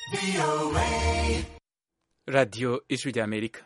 radiyo ijwi ry'amerika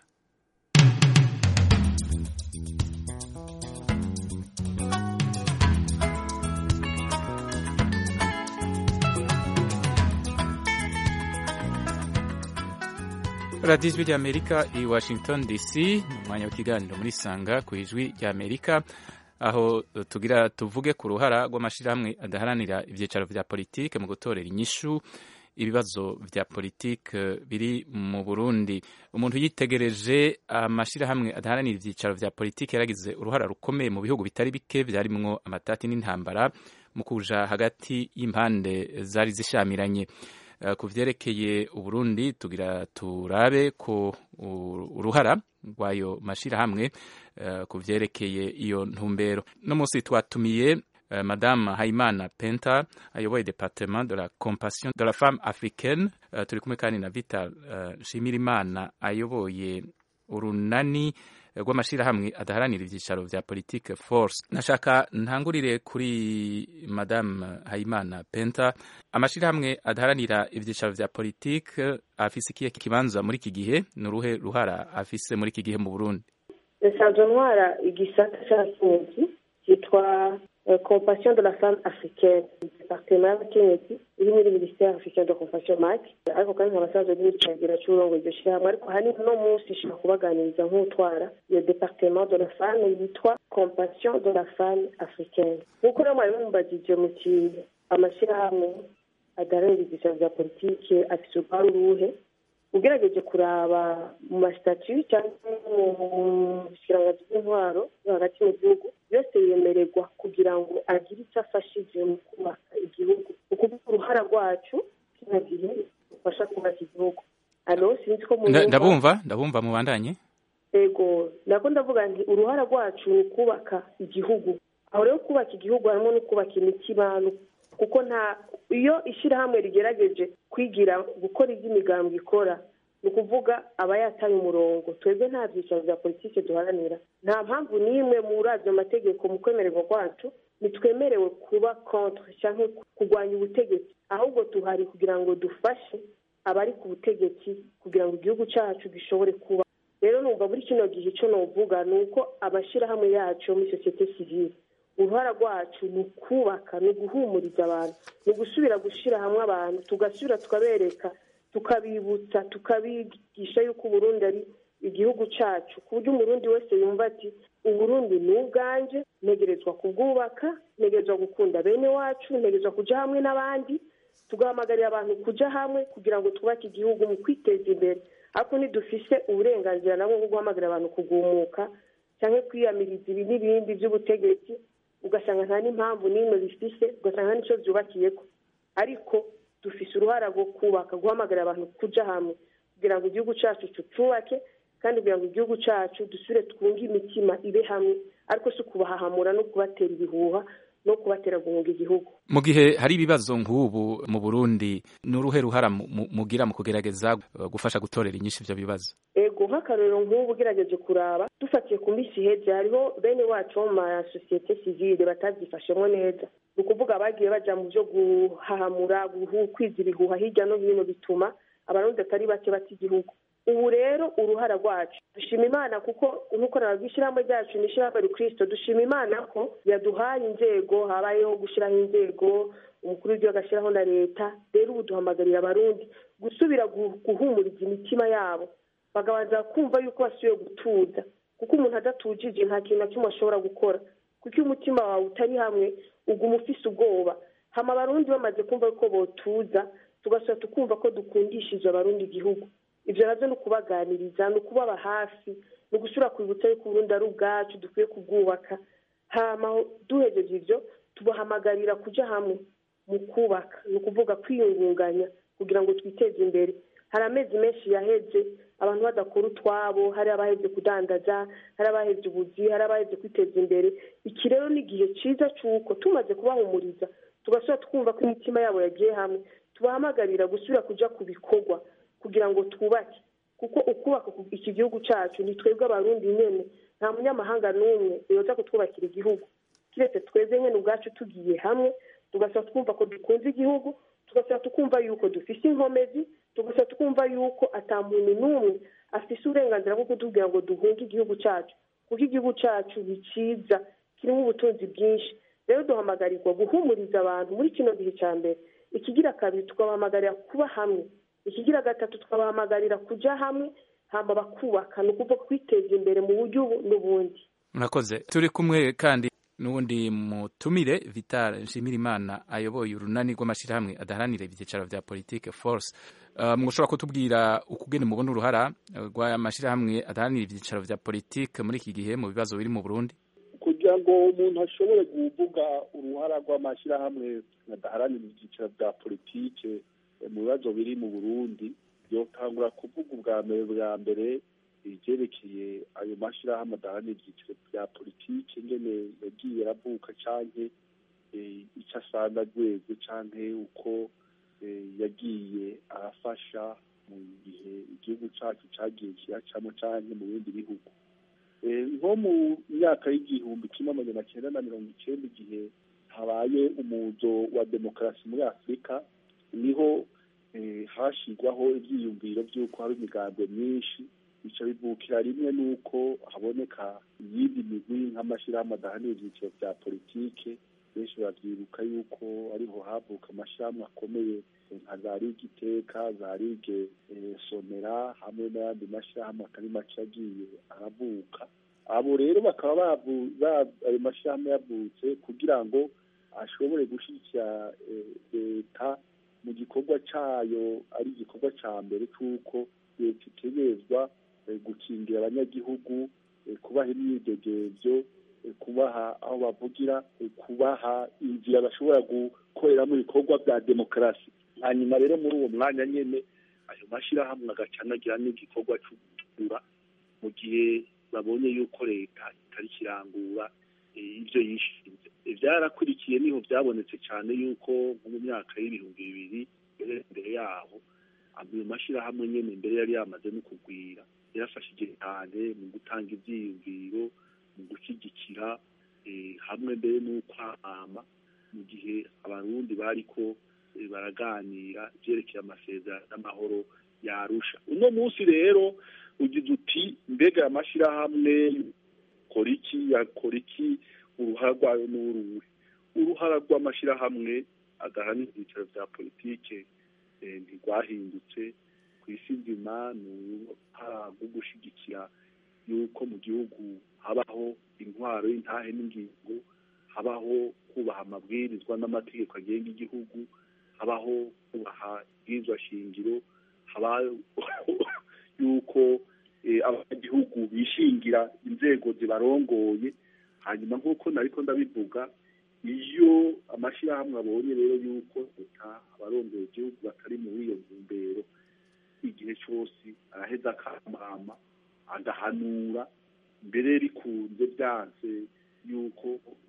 radiyo ijwi ry'amerika i washington dc ni umwanya w'ikiganiro muri sanga ku ijwi ry'amerika aho tugira tuvuge ku ruhara rw'amashyirahamwe adaharanira ibyicaro bya politike mu gutorera inyishu ibibazo bya politike biri mu burundi umuntu yitegereje amashyirahamwe adaharanira ibyicaro bya politike yaragize uruhara rukomeye mu bihugu bitari bike byarimwo amatati n'intambara mu kuja hagati y'impande zari zishamiranye ku vyerekeye uburundi tugira turabe ko uruhara rw'ayo mashyirahamwe ku vyerekeye iyo ntumbero no munsi twatumiye madame Haimana Penta ayoboye departement de la compassion de la femme africaine uh, turi kumwe kandi na Vital Nshimirimana uh, ayoboye urunani rw'amashirahamwe adaharanira ivyicaro vya politique force nashaka ntangurire kuri madame Haimana Penta amashirahamwe adaharanira ivyicaro vya politique afise ikihe kibanza muri iki gihe nuruhe ruhara afise muri iki gihe mu Burundi nsanzwe ntwara igisata c'abakenyezi cyitwa compassion de la femme africaine departement y'abakenyezi iri muri ministère africain de compassion mac ariko kandi nkaba asanzwe ndi mucagira c'uburongo iryo shirahamwe ariko ahanini uno munsi nshobora kubaganiriza nk'utwara iyo departement de la femme yitwa compassion de la femme africaine nk'uko rero mwari mumbajije mu kintu amashirahamwe adaharanira ivyicaro vya politike afise uruhare uruhe ugerageje kuraba mu masitati cyangwa mu bushyiranganzi bw'intwaro yo hagati mu gihugu yose yemererwa kugira ngo agire icyo afashije mu kubaka igihugu ni ukuvuga uruhara rwacu kino gihe rufasha kubaka igihugu alo sinzi ko ndabumva ndabumva mubandanye ego nako ndavuga nti uruhara rwacu ni ukubaka igihugu aho rero kubaka igihugu harimo no kubaka imitima kuko nta iyo ishyirahamwe rigerageje kwigira gukora ibyo imigambi ikora ni ukuvuga aba yataye umurongo twebwe nta byicaro bya politiki duharanira nta mpamvu n'imwe muri ayo mategeko mu kwemererwa kwacu ntitwemerewe kuba kontre cyangwa kurwanya ubutegetsi ahubwo tuhari kugira ngo dufashe abari ku butegetsi kugira ngo igihugu cyacu gishobore kuba rero numva muri kino gihe icyo nuvuga ni uko amashyirahamwe yacu muri sosiyete sivile uruhara rwacu ni ukubaka ni uguhumuriza abantu ni ugusubira gushyira hamwe abantu tugasubira tukabereka tukabibutsa tukabigisha yuko uburundi ari igihugu cyacu ku buryo umurundi wese yumva ati uburundi ni ubwanjye ntegerezwa kubwubaka ntegerezwa gukunda bene wacu ntegerezwa kujya hamwe n'abandi tugahamagarira abantu kujya hamwe kugira ngo twubake igihugu mu kwiteza imbere ariko ntidufise uburenganzira nabwo bwo guhamagarira abantu kugumuka cyangwa kwiyamiriza ibi n'ibindi by'ubutegetsi ugasanga nta n'impamvu n'imwe bifise ugasanga nta n'icyo byubakiye ko ariko dufise uruhara rwo kubaka guhamagarira abantu kujya hamwe kugira ngo igihugu cyacu tucubake kandi kugira ngo igihugu cyacu dusubire twunge imitima ibe hamwe ariko si ukubahahamura no kubatera ibihuha no kubatera guhunga igihugu mu gihe hari ibibazo nk'ubu mu burundi ni uruhe ruhara mugira mu kugerageza gufasha gutorera inyinshi ibyo bibazo ego nk'akarorero nk'ubu ugerageje kuraba dufatiye ku minsi iheze hariho bene wacu bo mu masosiyete sivile batabyifashemo neza ni ukuvuga bagiye bajya mu byo guhahamura kwiza ibihuha hirya no hino bituma abarundi atari bake bata igihugu ubu rero uruhara rwacu dushima imana kuko nk'uko nababwiye ishyirahamwe ryacu ni ishyirahamwe rikristo dushima imana ko yaduhaye inzego habayeho gushyiraho inzego umukuru w'igihugu agashyiraho na leta rero ubu duhamagarira abarundi gusubira guhumuriza imitima yabo bakabanza kumva yuko basubiye gutuza kuko umuntu adatujije nta kintu na kimwe ashobora gukora kuko iyo umutima wawe utari hamwe uguma ufise ubwoba hama abarundi bamaze kumva yuko botuza tugasubira tukumva ko dukundishije abarundi igihugu ibyo nabyo ni ukubaganiriza ni ukubaba hafi ni ugusubira kwibutsa yuko uburundi ari ubwacu dukwiye kubwubaka hama duhejeje ibyo tubahamagarira kujya hamwe mu kubaka ni ukuvuga kwiyungunganya kugira ngo twiteze imbere hari amezi menshi yaheze abantu badakora utwabo hari abahebye kudandaza hari abahebye ubuzi hari abahebye kwiteza imbere iki rero ni igihe cyiza cy'uko tumaze kubahumuriza tugasubira twumva ko imitima yabo yagiye hamwe tubahamagarira gusubira kujya ku bikorwa kugira ngo twubake kuko ukubaka iki gihugu cyacu ni twebwe abarundi nyine nta munyamahanga n'umwe yoza kutwubakira igihugu kiretse twebwe nyine ubwacu tugiye hamwe tugasaba twumva ko dukunze igihugu tugasaba tukumva yuko dufise inkomezi tugasaba tukumva yuko ata muntu n'umwe afise uburenganzira bwo kutubwira ngo duhunge igihugu cyacu kuko igihugu cyacu ni cyiza kirimo ubutunzi bwinshi rero duhamagarirwa guhumuriza abantu muri kino gihe cya mbere ikigira kabiri tukabahamagarira kuba hamwe ikigira gatatu tukabahamagarira kujya hamwe hamba bakubaka ni ukuvuga kwiteza imbere mu buryo ubu n'ubundi murakoze turi kumwe kandi n'ubundi mutumire vital nshimirimana ayoboye urunani rw'amashyirahamwe adaharanira ibyicaro bya politike force uh, mushobora kutubwira ukugene mubona uruhara rw'amashyirahamwe adaharanira ibyicaro bya politike muri iki gihe mu bibazo biri mu burundi kugira ngo umuntu ashobore kuvuga uruhara rw'amashyirahamwe adaharanira ibyicaro bya politike mu bibazo biri mu burundi yotangura kuvuga ubwa mbere bwa mbere ibyerekeye ayo mashyirahamwe adaharanira ibyiciro bya politiki ingene yagiye aravuka canke icyo asanga rwego canke uko yagiye arafasha mu gihe igihugu cyacu cyagiye kiyacamo canke mu bindi bihugu nko mu myaka y'igihumbi kimwe amajana cyenda na mirongo icyenda igihe habaye umuzo wa demokarasi muri afurika niho hashyirwaho ibyiyumviro by'uko hari imigambi myinshi bica bivukira rimwe n'uko haboneka iyindi migwi nk'amashyirahamwe adahanira ibyiciro bya politike benshi babyibuka yuko ariho havuka amashyirahamwe akomeye nka za ligue iteka za ligue somera hamwe n'ayandi mashyirahamwe atari make yagiye aravuka abo rero bakaba ayo mashyirahamwe yavutse kugira ngo ashobore gushyigikira leta mu gikorwa cyayo ari igikorwa cya mbere cy'uko leta itegerezwa gukingira abanyagihugu kubaha imyidegemvyo kubaha aho bavugira kubaha inzira bashobora gukoreramo ibikorwa bya demokarasi hanyuma rero muri uwo mwanya nyene ayo mashyirahamwe agaca anagira n'igikorwa cyo kugura mu gihe babonye yuko leta itari kirangura ibyo yishinze byarakurikiye niho byabonetse cyane yuko nko mu myaka y'ibihumbi bibiri mbere yaho ayo mashyirahamwe nyene mbere yari yamaze no kugwira yarafashije cyane mu gutanga ibyiyumviro mu gushyigikira hamwe mbere n'ukwamama mu gihe abarundi bariko baraganira ibyerekeye amasezerano n'amahoro yarusha uno munsi rero ugize uti mbega amashyirahamwe kora iki yakora iki uruhara rwayo n'uruwe uruhara rw'amashyirahamwe adahanira ibyicaro bya politike ntirwahindutse ku isi nzima ni uruhara rwo gushyigikira yuko mu gihugu habaho intwaro y'intahe n'ingingo habaho kubaha amabwirizwa n'amategeko agenga igihugu habaho kubaha ibwirizwa shingiro habaho yuko abanyagihugu bishingira inzego zibarongoye hanyuma nk'uko nariko ndabivuga iyo amashyirahamwe abonye rero yuko leta abarongoye igihugu batari muri iyo ntumbero igihe cyose araheza akamama agahanura mbere bikunze byanse yuko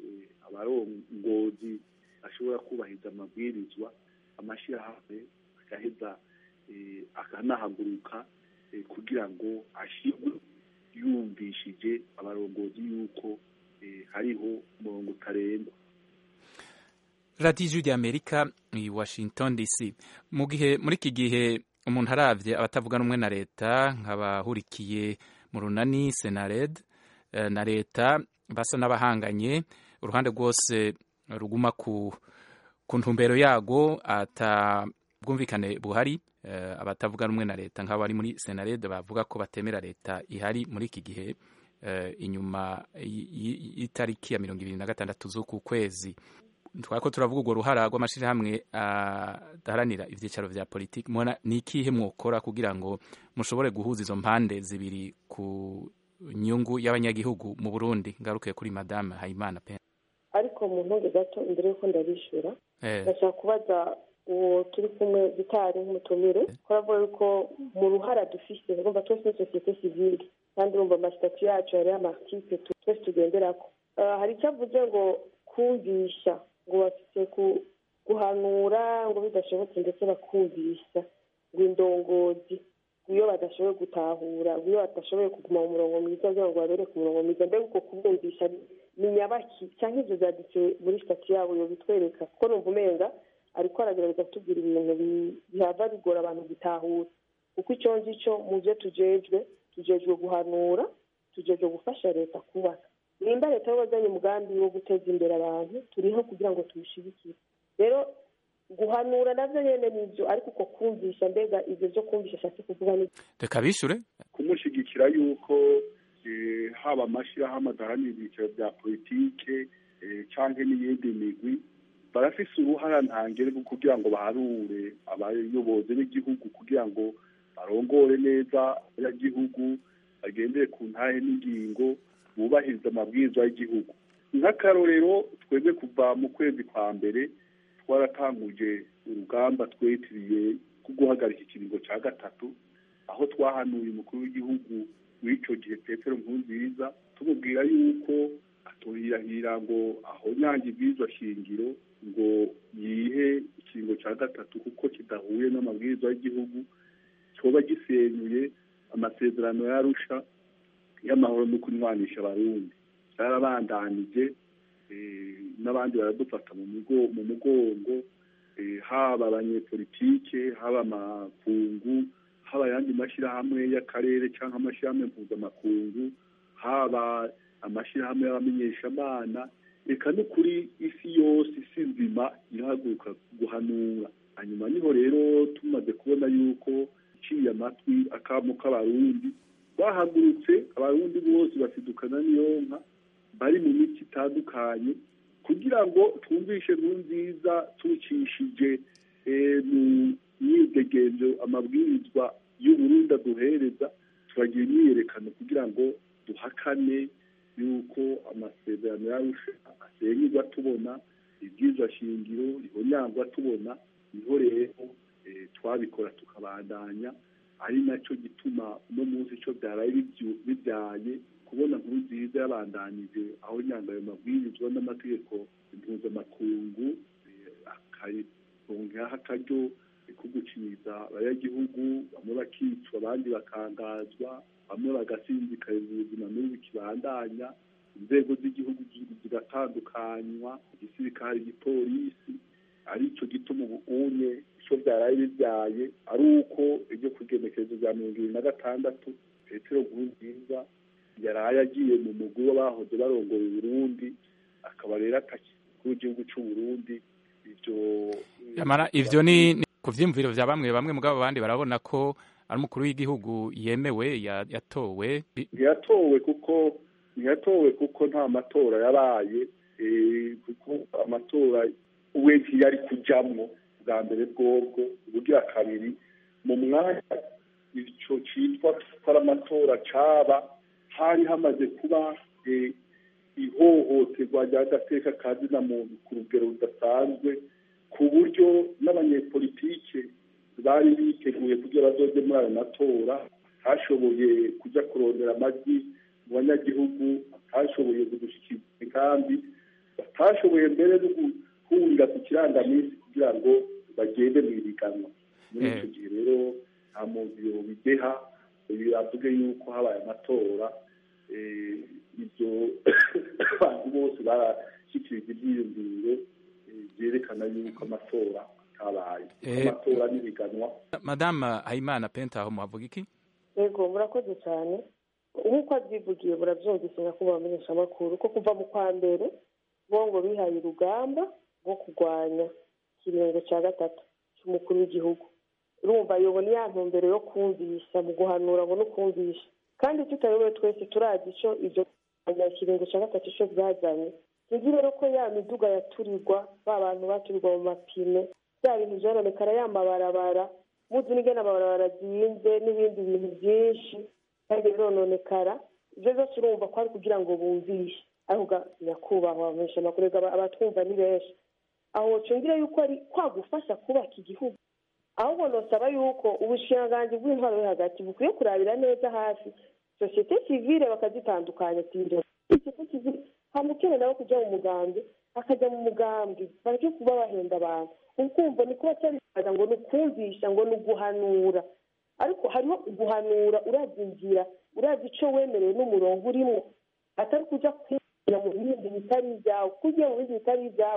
abarongozi ashobora kubahiriza amabwirizwa amashyirahamwe agaheza akanahaguruka kugira ngo ashyirwe yumvishije abarongozi yuko hariho umurongo utarengwa radiyo ijwi ry'amerika i washington dc mu gihe muri iki gihe umuntu arabye abatavuga rumwe na leta nk'abahurikiye mu runani senared na leta basa n'abahanganye uruhande rwose ruguma ku ntumbero yago atabwumvikane buhari abatavuga rumwe na leta nk'abo bari muri senared bavuga ko batemera leta ihari muri iki gihe inyuma y'itariki ya mirongo ibiri na gatandatu z'uku kwezi twako turavuga urwo ruhara rw'amashyirahamwe adaharanira ibyicaro bya politiki ni ikihe mwokora kugira ngo mushobore guhuza izo mpande zibiri ku nyungu y'abanyagihugu mu burundi ngaruke kuri madame hayimana pe ariko mu ntunge gato imbere y'uko ndabishyura ndashaka kubaza uwo turi kumwe gitari nk'umutumire ko aravuga yuko mu ruhara dufise urumva twese ni sosiyete sivile kandi urumva amasitati yacu hariho amatipe twese tugenderako hari icyo avuze ngo kumvisha ngo bafite guhanura ngo bidashobotse ndetse bakumvisha ngo indongozi iyo badashoboye gutahura iyo badashoboye kuguma mu murongo mwiza kugira ngo babere ku murongo mwiza mbega uko kubwumvisha ni nyabaki cyangwa ibyo byanditse muri sitati yabo yo bitwereka kuko numva umenga ariko aragerageza kutubwira ibintu bihava bigora abantu gutahura kuko icyo ngicyo mu byo tujejwe tujejwe guhanura tujejwe gufasha leta kubaka nimba leta y'abazanye umugambi wo guteza imbere abantu turiho kugira ngo tuwushyigikire rero guhanura nabyo nyine ni ibyo ariko uko kumvisha mbega ibyo byo kumvisha ashatse kuvuga ni reka bishure kumushyigikira yuko haba amashyirahamwe adaharanira ibyiciro bya politike cyangwa n'iyindi migwi barafise uruhara ntangere kugira ngo baharure abayobozi b'igihugu kugira ngo barongore neza abanyagihugu bagendere ku ntahe n'ingingo bubahiriza amabwiriza y'igihugu nk'akarorero twebwe kuva mu kwezi kwa mbere twaratanguje urugamba twitiriye rwo guhagarika ikiringo cya gatatu aho twahanuye umukuru w'igihugu w'icyo gihe petero nkurunziza tumubwira yuko atuhirahira ngo aho nyange ibwirizwa shingiro ngo yihe ikiringo cya gatatu kuko kidahuye n'amabwiriza y'igihugu cyoba gisenyuye amasezerano yarusha y'amahoro no kunywanisha abarundi cyarabandanije n'abandi baradufata mu mugongo haba abanyepolitike haba amakungu haba ayandi mashyirahamwe y'akarere cyangwa amashyirahamwe mpuzamakungu haba amashyirahamwe y'abamenyeshamana reka no kuri isi yose isi nzima irahaguruka guhanura hanyuma niho rero tumaze kubona yuko iciye amatwi akamo k'abarundi bahagurutse abarundi bose basidukana n'iyo nka bari mu miti itandukanye kugira ngo twumvishe nkuru nziza tucishije mu myidegenzo amabwirizwa y'uburundi aduhereza turagira imyiyerekano kugira ngo duhakane yuko amasezerano yarusha asenyerwa tubona ibyiza shingiro rihonyangwa tubona niho rero twabikora tukabandanya ari nacyo gituma uno munsi icyo byaraye bibyaye kubona nkuru nziza yabandanije aho nyanga ayo mabwirizwa n'amategeko mpuzamakungu akaronkaho akaryo ko guciniza abanyagihugu bamwe bakicwa abandi bakangazwa bamwe bagasinzikariza ubuzima n'ubu bikibandanya inzego z'igihugu zigatandukanywa igisirikare igipolisi aricyo gituma ubu unye icyo byaraye bibyaye ari uko iryo kugenekerezo rya mirongo irindwi na gatandatu petero nkurunziza yaraye agiye mu mugwi w'abahoze barongoye Burundi akaba rero atakiri w'igihugu cy'u Burundi ibyo yamara ivyo ni ku vyiyumviro vya bamwe bamwe mugabo abandi barabona ko ari umukuru w'igihugu yemewe yatowe ntiyatowe kuko ntiyatowe kuko nta matora yabaye kuko amatora we ntiyari kujamwo bwa mbere bwobwo ubugira kabiri mu mwanya ico citwa ko ari amatora caba hari hamaze kuba ihohoterwa ry'agateka ka zina muntu ku rugero rudasanzwe ku buryo n'abanyepolitike bari biteguye kugira bazoze muri ayo matora hashoboye kujya kurondera amajwi mu banyagihugu batashoboye kudushyikiriza imigambi batashoboye mbere no guhurira ku kirangaminsi kugira ngo bagende mu ibiganwa muri icyo gihe rero nta muntu yobideha avuge yuko habaye amatora ibyo abantu bose barashyikirije ibyiyumviro byerekana yuko amatora atabaye amatora n'ibiganwa madama hayimana penta aho muhavuga iki yego murakoze cyane nk'uko abyivugiye murabyumvise nyakubahwa abamenyeshamakuru ko kuva mu kwa mbere bo ngo bihaye urugamba rwo kurwanya ikiringo cya gatatu cy'umukuru w'igihugu urumva yobona iya ntumbero yo kumvisha mu guhanura ngo no kumvisha kandi tutayobewe twese turazi icyo ibyo ikiringo cya gatatu cyo byazanye tuzi rero ko ya miduga yaturirwa ba bantu baturirwa mu mapine bya bintu byononekara ya mabarabara muzi n'ingene amabarabara azinze n'ibindi bintu byinshi kandi birononekara ibyo byose urumva ko ari kugira ngo bumvishe avuga nyakubahwa bamenyesha amakuru abatwumva ni benshi aho cyongera yuko ari kwagufasha kubaka igihugu ahubwo nosaba yuko ubushiranganji bw'intwaro yo hagati bukwiye kurabira neza hafi sosiyete sivile bakazitandukanya sosiyete sivile hamukene nabo kujya mu mugambi akajya mu mugambi bareke kuba bahenda abantu ukumva ni kuba cyabibaza ngo ni ukumvisha ngo ni uguhanura ariko hariho guhanura urazi inzira urazi icyo wemerewe n'umurongo urimo atari kujya kwinjira mu bindi bitari ibyawe kuko ugiye mu bindi bitari ibyawe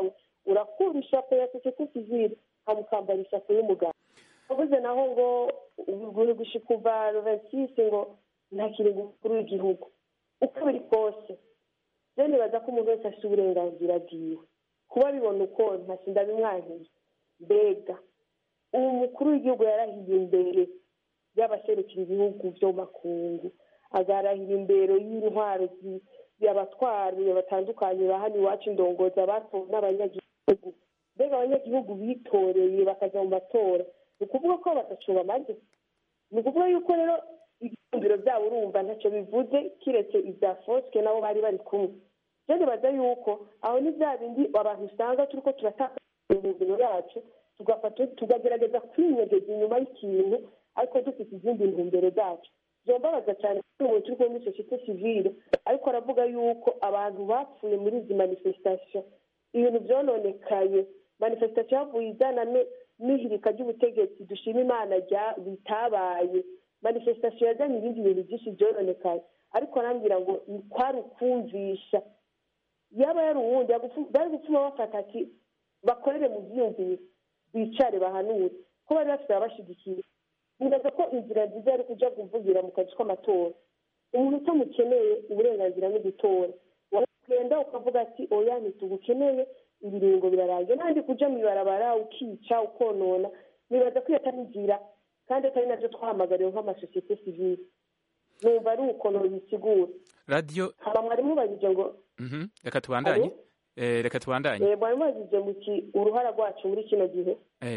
urakura ishapo ya sosiyete sivile hamukambara ishapo y'umugabo avuze naho ngo guhigusha kuva rovensisi ngo ntakiri umukuru w'igihugu uko biri kose rero nibaza ko umuntu wese afite uburenganzira bwiwe kuba bibona uko ntasinda bimwankiye mbega ubu mukuru w'igihugu yarahiye imbere y'abaserukira ibihugu byo makungu agarahira imbere y'intwaro y'abatwari batandukanye ba hano iwacu indongozi abatowe n'abanyagihugu mbega abanyagihugu bitoreye bakajya mu matora ni ukuvuga ko badacu bamaze ni ukuvuga yuko rero ibyumviro byabo urumva ntacyo bivuze kiretse ibya fosike nabo bari bari kumwe rero nibaza yuko aho ni bya bindi abantu usanga turi ko turataka imibiri yacu tugafata tukagerageza kwinyegeza inyuma y'ikintu ariko dufite izindi ntumbero zacu byombabaza cyane ko umuntu turi kumwe muri sosiyete sivile ariko aravuga yuko abantu bapfuye muri izi manifestation ibintu byononekaye manifestation yavuye izana n'ihirika ry'ubutegetsi dushima imana bitabaye manifestation yazanye ibindi bintu byinshi byononekaye ariko arambwira ngo kwari ukumvisha yaba yari uwundi bari gupfuma bafata ati bakorere mu byiyumviro bicare bahanure ko bari bafite ababashyigikiye nibaza ko inzira nziza yari kujya kuvugira mu kazi k'amatora umuntu utamukeneye uburenganzira no gutora wagenda ukavuga ati oya ntitugukeneye ibiringo birarangiye n'andi kujya mu ibarabara ukica ukonona nibaza ko iyo atari inzira kandi atari nabyo twahamagariwe nk'amasosiyete sivile numva ari ukuntu bisigura radiyo haba mwarimu bagije ngo reka tubandanye reka tubandanye mwarimu bagije mu uruhara rwacu muri kino gihe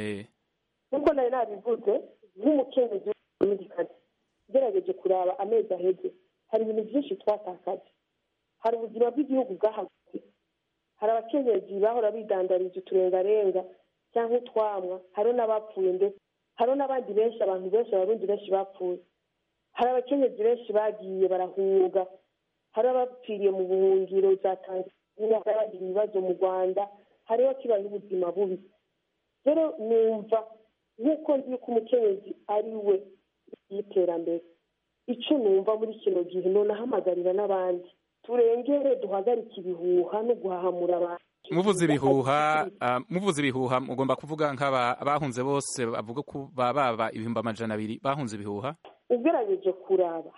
nk'uko nari nabivuze nk'umukenyezi w'umudikazi ugerageje kuraba amezi aheze hari ibintu byinshi twatakaje hari ubuzima bw'igihugu bwahagaze hari abakenyezi bahora bidandariza uturengarenga cyangwa utwamwa hariho n'abapfuye ndetse hariho n'abandi benshi abantu benshi abarundi benshi bapfuye hari abakenyezi benshi bagiye barahunga hari abapfiriye mu buhungiro za tanzania hari abagira ibibazo mu rwanda hariho kibaye ubuzima bubi rero numva nk'uko nzi yuko umukenyezi ari we y'iterambere icyo numva muri kino gihe nonahamagarira n'abandi turengere duhagarike ibihuha no guhahamura abantu muvuze ibihuha muvuze ibihuha mugomba kuvuga nk'abahunze bose bavuga ko baba ibihumbi amajana abiri bahunze ibihuha ugerageje kuraba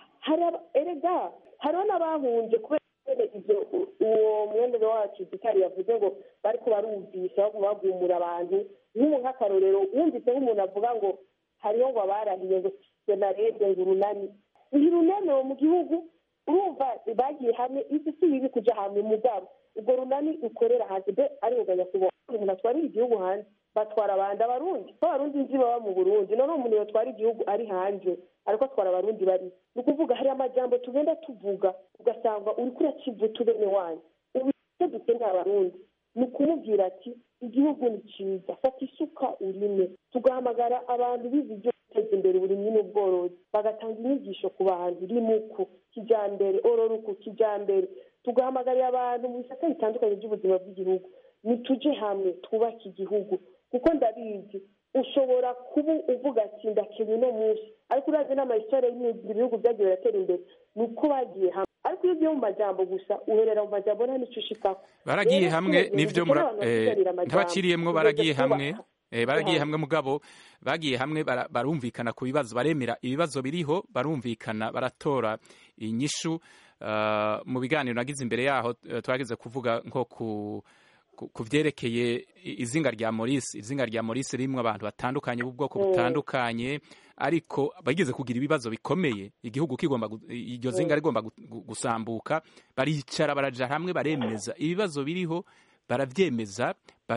erega hariho n'abahunze kubera ibyo uwo mwendere wacu gitari yavuze ngo bari ko barumvisha bagumura abantu nk'ubu nk'akarorero wumvise nk'umuntu avuga ngo hariho ngo abarahiye ngo senarede ngo urunani ntirunemewe mu gihugu urumva bagiye hamwe isi si bibi kujya hamwe mugabo ubwo runani ukorera hanze be ari uganya kubona umuntu atwarira igihugu hanze batwara abandi abarundi ko abarundi nzi baba mu burundi none umuntu yatwara igihugu ari hanze ariko atwara abarundi bari ni ukuvuga hari amajambo tugenda tuvuga ugasanga uri kurakivu tubene wanyu ubu icyo dukeneye abarundi ni ukumubwira ati igihugu ni cyiza fata isuka urime tugahamagara abantu bize ibyo guteza imbere uburimyi n'ubworozi bagatanga inyigisho ku bantu rimuku kijyambere ororuku kijyambere tugahamagarira abantu mu bisate bitandukanye by'ubuzima bw'igihugu nitujye hamwe twubake igihugu kuko ndabizi ushobora kuba uvuga ati ndakenye uno munsi ariko urazi n'amayisitore y'ibihugu byagiye biratera imbere ni uko bagiye hamwe ariko iyo ugiye mu majambo gusa uherera mu majambo nta n'icyo ushikaho baragiye hamwe n'ibyo ntabakiriyemwo baragiye hamwe baragiye hamwe mugabo bagiye hamwe barumvikana ku bibazo baremera ibibazo biriho barumvikana baratora inyishu mu biganiro nagize imbere yaho twageze kuvuga nko ku ku byerekeye izinga rya Maurice izinga rya Maurice ririmo abantu batandukanye b'ubwoko butandukanye ariko bageze kugira ibibazo bikomeye igihugu kigomba iryo zinga rigomba gusambuka baricara baraja hamwe baremeza ibibazo biriho barabyemeza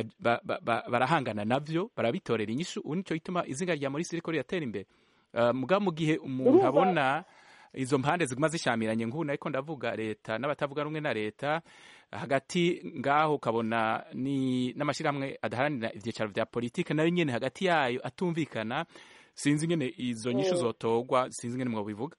barahangana navyo barabitorera inyishu ubu nicyo gituma izinga rya Maurice riko riratera imbere mugabo mu gihe umuntu abona izo mpande ziguma zishamiranye nk'ubu ariko ndavuga leta n'abatavuga rumwe na leta hagati ngaho ukabona ni n'amashyirahamwe adaharanira ibyicaro bya politiki nayo nyine hagati yayo atumvikana sinzi nyine izo nyinshi zotogwa sinzi nyine mwabivuga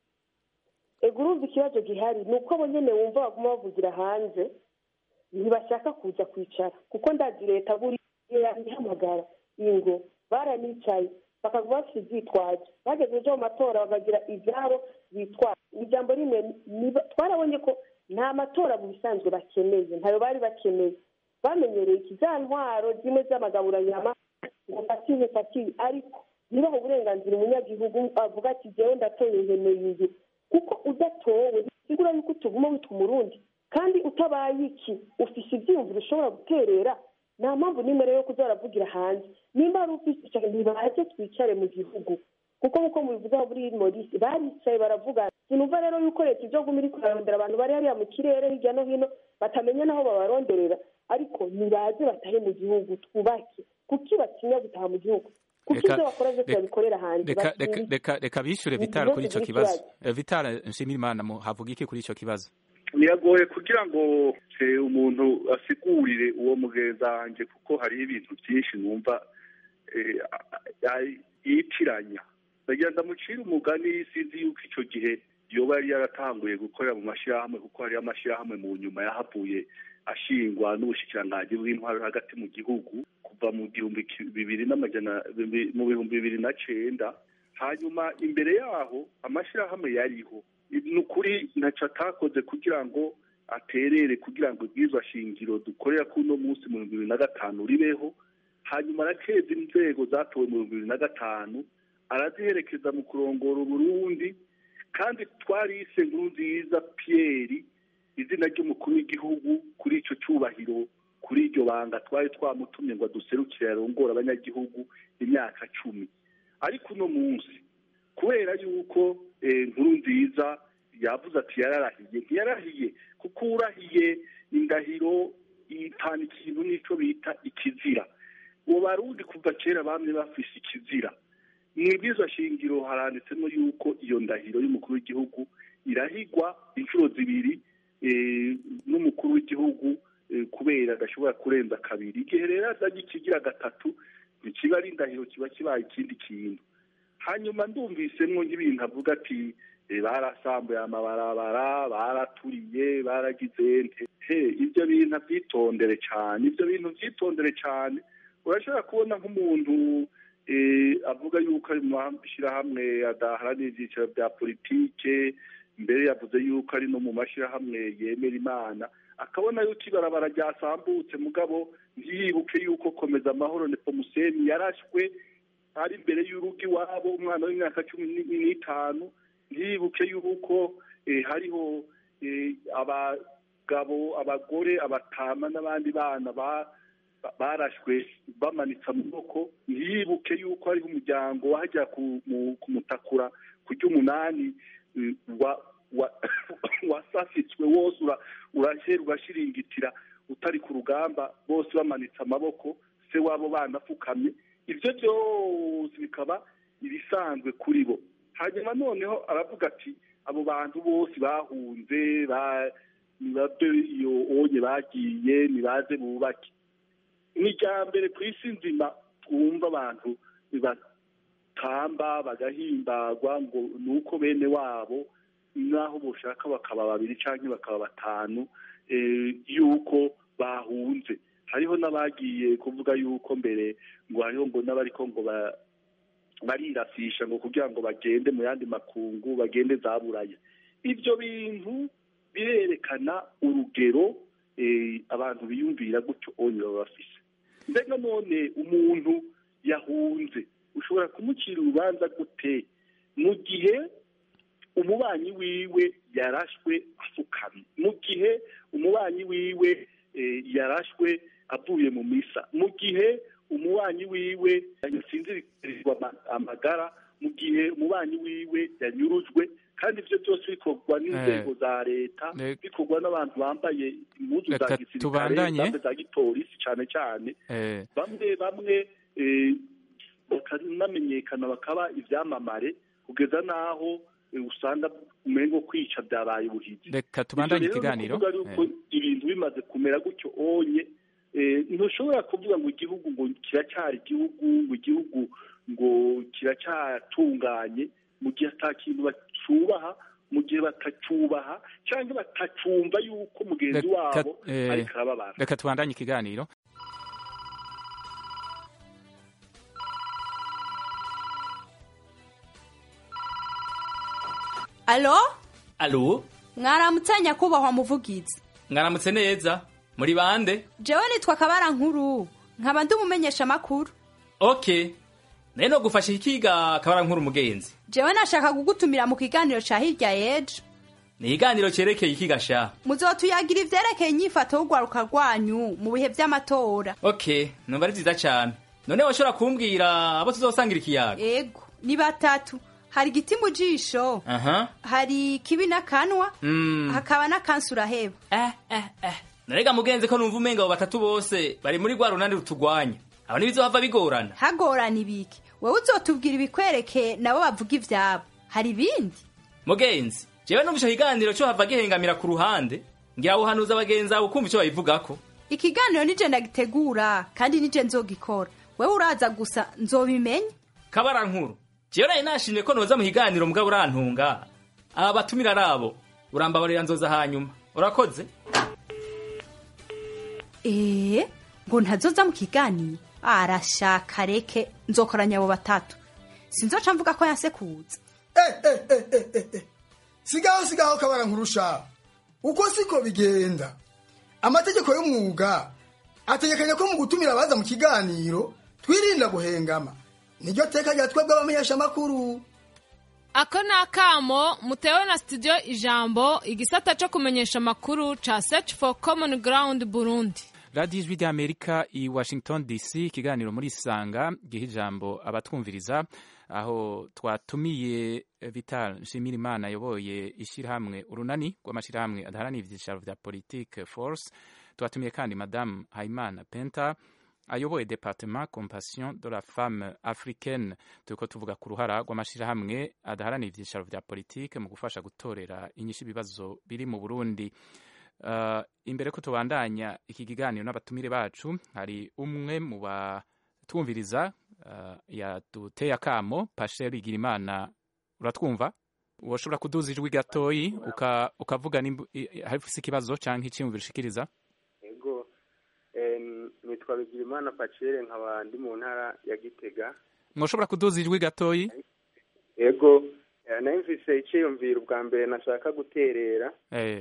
ego urumva ikibazo gihari ni uko abo nyine wumva baguma bavugira hanze ntibashaka kuza kwicara kuko ndazi leta buriya ihamagara ingo baranicaye bakaguma bafite ibyitwazo bageze ejo mu matora bakagira ibyabo bitwara ijambo rimwe twarabonye ko nta matora mu bisanzwe bakeneye ntayo bari bakeneye bamenyereye iki za ntwaro zimwe z'amagaburanyama ngo fatire fatire ariko ntibaho uburenganzira umunyagihugu avuga ati jyewe ndatoye nkeneye iyi kuko udatowe bisigura yuko utuguma witwa umurundi kandi utabaye iki ufise ibyiyumviro ushobora guterera nta mpamvu n'imwe rero yo kuza baravugira hanze nimba ari ufise icyo ntibaze twicare mu gihugu kuko nk'uko mubivuga muri morisi baricaye baravuga sinumva rero yuko leta ibyo guma iri kurarondera abantu bari hariya mu kirere hirya no hino batamenya n'aho babaronderera ariko nibaze batahe mu gihugu twubake kuki batinya gutaha mu gihugu kuko ibyo bakora byose babikorera hanze reka bishyure vitara kuri icyo kibazo vitara nshimirimana havuga iki kuri icyo kibazo biragoye kugira ngo umuntu asigurire uwo mugenzi wanjye kuko hariho ibintu byinshi numva yitiranya ndagira ndamucire umugani sinzi yuko icyo gihe yoba yari yaratanguye gukorera mu mashyirahamwe kuko hariyo amashyirahamwe mu nyuma yahavuye ashingwa n'ubushikiranganji bw'intwaro hagati mu gihugu kuva mu gihumbi bibiri n'amajana mu bihumbi bibiri na cenda hanyuma imbere yaho amashyirahamwe yariho ni ukuri ntacyo atakoze kugira ngo aterere kugira ngo ibwirizwa shingiro dukorera kuri uno munsi mu bihumbi bibiri na gatanu ribeho hanyuma arakeza inzego zatowe mu bihumbi bibiri na gatanu araziherekeza mu kurongora uburundi kandi twarise nkuru nziza piyeri izina ry'umukuru w'igihugu kuri icyo cyubahiro kuri iryo banga twari twamutumye ngo aduserukire arongore abanyagihugu imyaka cumi ariko uno munsi kubera yuko nkuru nziza yavuze ati yararahiye ntiyarahiye kuko urahiye indahiro itana ikintu n'icyo bita ikizira uwo barundi kuva kera bamwe bafise ikizira mu ibwirizwa shingiro haranditsemo yuko iyo ndahiro y'umukuru w'igihugu irahigwa inshuro zibiri n'umukuru w'igihugu kubera adashobora kurenza kabiri igihe rero azanye ikigira gatatu ntikiba ari indahiro kiba kibaye ikindi kintu hanyuma ndumvisemo nk'ibintu avuga ati barasambuye amabarabara baraturiye baragize he ibyo bintu byitondere cyane ibyo bintu byitondere cyane urashobora kubona nk'umuntu avuga yuko ari mu mashyirahamwe adaharanira ibyiciro bya politike mbere yavuze yuko ari no mu mashyirahamwe yemera imana akabona yuko ibarabara ryasambutse mugabo ntiyibuke yuko komeza amahoro nepomuseni yarashwe ari imbere y'urugo iwabo umwana w'imyaka cumi n'itanu ntiyibuke yuko hariho abagabo abagore abatama n'abandi bana barashwe bamanitse amaboko ntiyibuke yuko hariho umuryango wajya kumutakura ku ry'umunani wasasitswe wose urahera ugashiringitira utari ku rugamba bose bamanitse amaboko se wabo banapfukamye ibyo byose bikaba ibisanzwe kuri bo hanyuma noneho aravuga ati abo bantu bose bahunze nibabyo iyo onye bagiye nibaze bubake ni irya mbere ku isi nzima twumva abantu batamba bagahimbagwa ngo ni uko bene wabo n'aho bushaka bakaba babiri cyangwa bakaba batanu yuko bahunze hariho n'abagiye kuvuga yuko mbere ngo hariho ngo n'abariko ngo barirasisha ngo kugira ngo bagende mu yandi makungu bagende za buraya ibyo bintu birerekana urugero abantu biyumvira gutyo onye baba bafise mbega none umuntu yahunze ushobora kumucira urubanza gute mu gihe umubanyi wiwe yarashwe asukamye mu gihe umubanyi wiwe yarashwe avuye mu misa mu gihe umubanyi wiwe yasinzirizwa amagara mu gihe umubanyi wiwe yanyurujwe kandi ibyo byose bikorwa n'inzego za leta bikorwa n'abantu bambaye impuzu za gisirikare za gipolisi cyane cyane bamwe bamwe bakanamenyekana bakaba ibyamamare kugeza n'aho usanga umengo kwica byabaye ubuhizi reka tubandanye ikiganiro ibintu bimaze kumera gutyo onye ntushobora kuvuga ngo igihugu ngo kiracyari igihugu ngo igihugu ngo kiracyatunganye mu gihe ata kintu bacubaha mu gihe batacyubaha cyangwa batacumva yuko mugenzi wabo ariko arababara reka tubandanye ikiganiro alo alo mwaramutse nyakubahwa muvugizi mwaramutse neza muri bande jewe nitwa kabara nkuru nkaba ndi umumenyesha makuru okay naye no gufasha ikiga kabara nkuru umugenzi jewe nashaka kugutumira mu kiganiro ca hirya yejo ni ikiganiro cerekeye ikiga sha muzotuyagira ivyerekeye inyifato y'urwaruka rwanyu mu bihe vy'amatora okay numva ari vyiza cane none washobora kumbwira abo tuzosangira ikiyaga ego ni batatu hari igiti mu jisho aha hari kibi n'akanwa mm. hakaba n'akansi uraheba eh eh eh narega mugenzi ko numva umenga abo batatu bose bari muri rwa runani rutugwanya abo ntibizohava bigorana hagorana ibiki wewe uzotubwira ibikwerekeye nabo bavuga ivyabo hari ibindi mugenzi jewe numva ico kiganiro co hava gihengamira ku ruhande ngira wuhanuza abagenzi abo kumva ico babivugako ikiganiro nije ndagitegura kandi nije nzogikora wewe uraza gusa nzobimenya kabara nkuru jewe nari nashimye ko noza mu kiganiro mugabo urantunga aba batumira ari abo urambabarira nzoza hanyuma urakoze ee ngo ntazoza mu kiganiro arashaka reke nzokoranya abo batatu sinzoca mvuga ko yansekuza sigaho sigaho kabara nkurusha uko siko bigenda amategeko y'umwuga ategekanya ko mu gutumira abaza mu kiganiro twirinda guhengama niryo teka rya twebwe abamenyesha amakuru ako ni akamo mutewe na studio ijambo igisata cyo kumenyesha amakuru ca search for common ground burundi radiyo ijwi ry'amerika i washington dc ikiganiro muri isanga giha ijambo abatwumviriza aho twatumiye vital nshimirimana ayoboye ishyirahamwe urunani rw'amashyirahamwe adaharanira ibyicaro bya politike force twatumiye kandi madamu hayimana penta ayoboye departement compassion de la femme africaine turiko tuvuga ku ruhara rw'amashyirahamwe adaharanira ibyicaro bya politike mu gufasha gutorera inyishu ibibazo biri mu burundi uh, imbere ko tubandanya iki kiganiro n'abatumire bacu hari umwe mu batwumviriza uh, yaduteye akamo pasheri igirimana uratwumva woshobora kuduza ijwi gatoyi ukavuga hafise ikibazo canke icyiyumviro ushikiriza ego nitwa bigirimana pacere nkaba ndi mu ntara ya gitega mwoshobora kuduza ijwi gatoyi ego nayo mvise icyiyumviro ubwa mbere nashaka guterera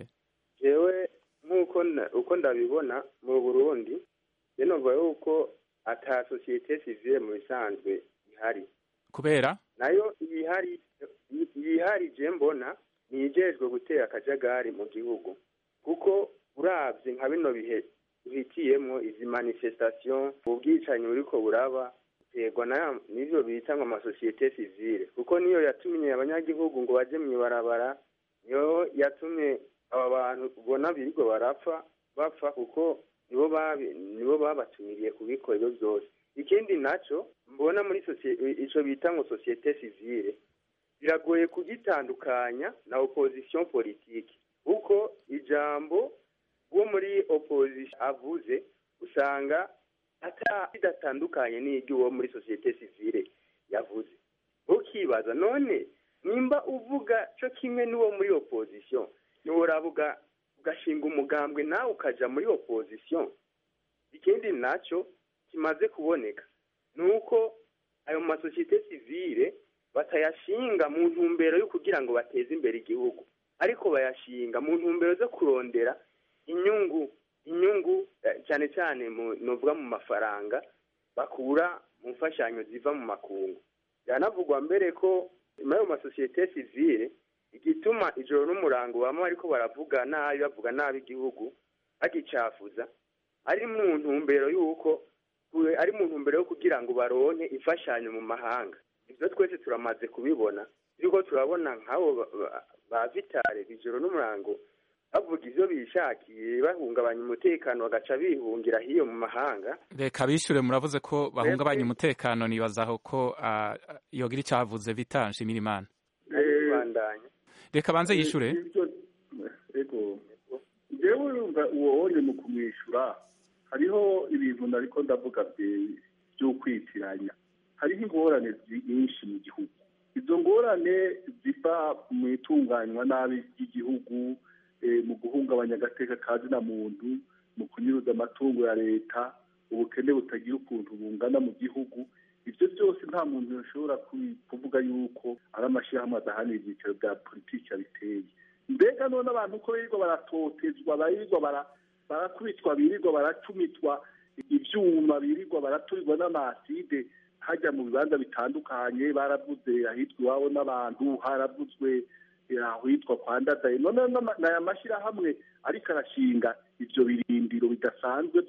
jewe nk'uko uko ndabibona mu burundi numva yuko ata sosiyete sivile mu bisanzwe ihari kubera nayo ihari yihari je mbona nijejwe gutera akajagari mu gihugu kuko uravye nka bino bihe duhitiyemwo izi manifestation ubwicanyi buriko buraba terwa na nivyo bita ngo amasosiyete sivile kuko niyo yatumye abanyagihugu ngo baje mw'ibarabara niyo yatumye aba bantu ubona birirwa barapfa bapfa kuko nibo babi nibo babatumiriye kubikora ibyo byose ikindi naco mbona muri sosiyete ico bita ngo sosiyete sivile biragoye kugitandukanya na opposition politique kuko ijambo wo muri opposition avuze usanga ata bidatandukanye n'iry'uwo muri sosiyete sivile yavuze ukibaza none nimba uvuga cyo kimwe n'uwo muri opposition ntiworavuga ugashinga umugambwe nawe ukaja muri opposition ikindi nacyo kimaze kuboneka ni uko ayo masosiyete sivile batayashinga mu ntumbero yo kugira ngo bateze imbere igihugu ariko bayashinga mu ntumbero zo kurondera inyungu inyungu cyane cyane nuvuga mu mafaranga bakura mu mfashanyo ziva mu makungu byanavugwa mbere ko muri ayo masosiyete sivile igituma ijoro n'umurango bamwe ariko baravuga nabi bavuga nabi igihugu bagicafuza ari mu ntumbero y'uko ari mu ntumbero yo kugira ngo baronke imfashanyo mu mahanga ibyo twese turamaze kubibona turiko turabona nk'abo ba vitale ijoro n'umurango bavuga ivyo bishakiye bahungabanya umutekano bagaca bihungira hiyo mu mahanga reka bishure muravuze ko bahungabanya umutekano nibazaho ko yogira icavuze vital nshimira imana reka banze yishure ego jewe urumva uwo wonye mu kumwishyura hariho ibintu nariko ndavuga vy'ukwitiranya hariho ingorane nyinshi mu gihugu izo ngorane ziva mu itunganywa nabi ry'igihugu mu guhungabanya agateka ka zina muntu mu kunyuruza amatungo ya leta ubukene butagira ukuntu bungana mu gihugu ibyo byose nta muntu ashobora kuvuga yuko ari amashyirahamwe adahanira ibyicaro bya politiki abiteye mbega none abantu uko birirwa baratotezwa barirwa barakubitwa birirwa baracumitwa ibyuma birirwa baraturirwa n'amaside hajya mu bibanza bitandukanye baravuze ahitwa iwabo n'abantu haravuzwe ahitwa kwa ndadaye none ni aya mashyirahamwe ariko arashinga ibyo birindiro bidasanzwe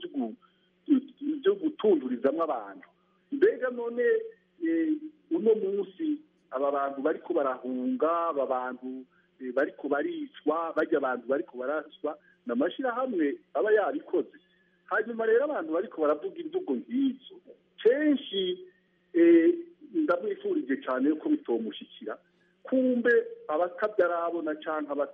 byo gutundurizamo abantu mbega none uno munsi aba bantu bariko barahunga aba bantu bariko baricwa bajya abantu bariko baraswa ni amashyirahamwe aba yabikoze hanyuma rero abantu bariko baravuga imvugo nk'izo kenshi ndamwifurije cyane yuko bitomushyikira kumbe abatabyarabona cyangwa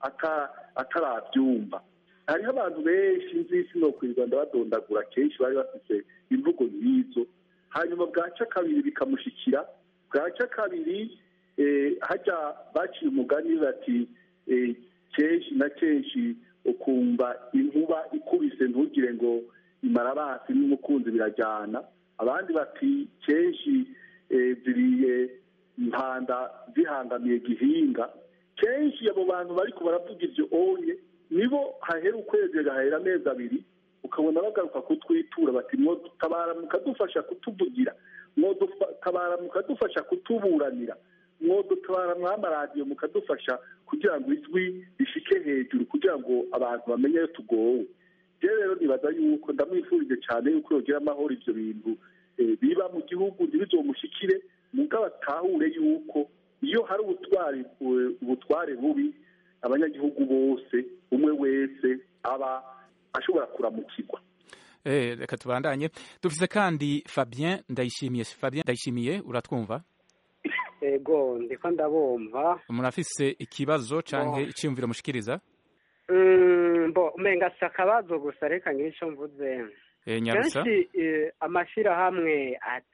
atarabyumva hariho abantu benshi nzisi no kwirirwa ndabadondagura kenshi bari bafite imvugo nk'izo hanyuma bwaca kabiri bikamushyikira bwaca kabiri hajya baciye umugani bati kenshi na kenshi ukumva inkuba ikubise ntugire ngo imara basi n'umukunzi birajyana abandi bati kenshi ziriye impanda zihangamiye gihinga kenshi abo bantu bari baravuga ibyo onye nibo hahera ukwezi gahera amezi abiri ukabona bagaruka kutwitura bati mwodutabara mukadufasha kutuvugira mwodutabara mukadufasha kutuburanira mwodutabara mw'amaradiyo mukadufasha kugira ngo ijwi rishike hejuru kugira ngo abantu bamenye ayo tugowe rero rero nibaza yuko ndamwifurije cyane yuko yogira amahoro ibyo bintu biba mu gihugu ntibizomushyikire mugabo atahure yuko iyo hari ubutwari ubutware bubi abanyagihugu bose umwe wese aba ashobora kuramukirwa reka tubandanye dufise kandi fabien ndayishimiye fabien ndayishimiye uratwumva ego ndiko ndabumva murafise ikibazo canke iciyumviro mushikiriza bo umenga si akabazo gusa reka ngire ico mvuze nyarusa kenshi amashirahamwe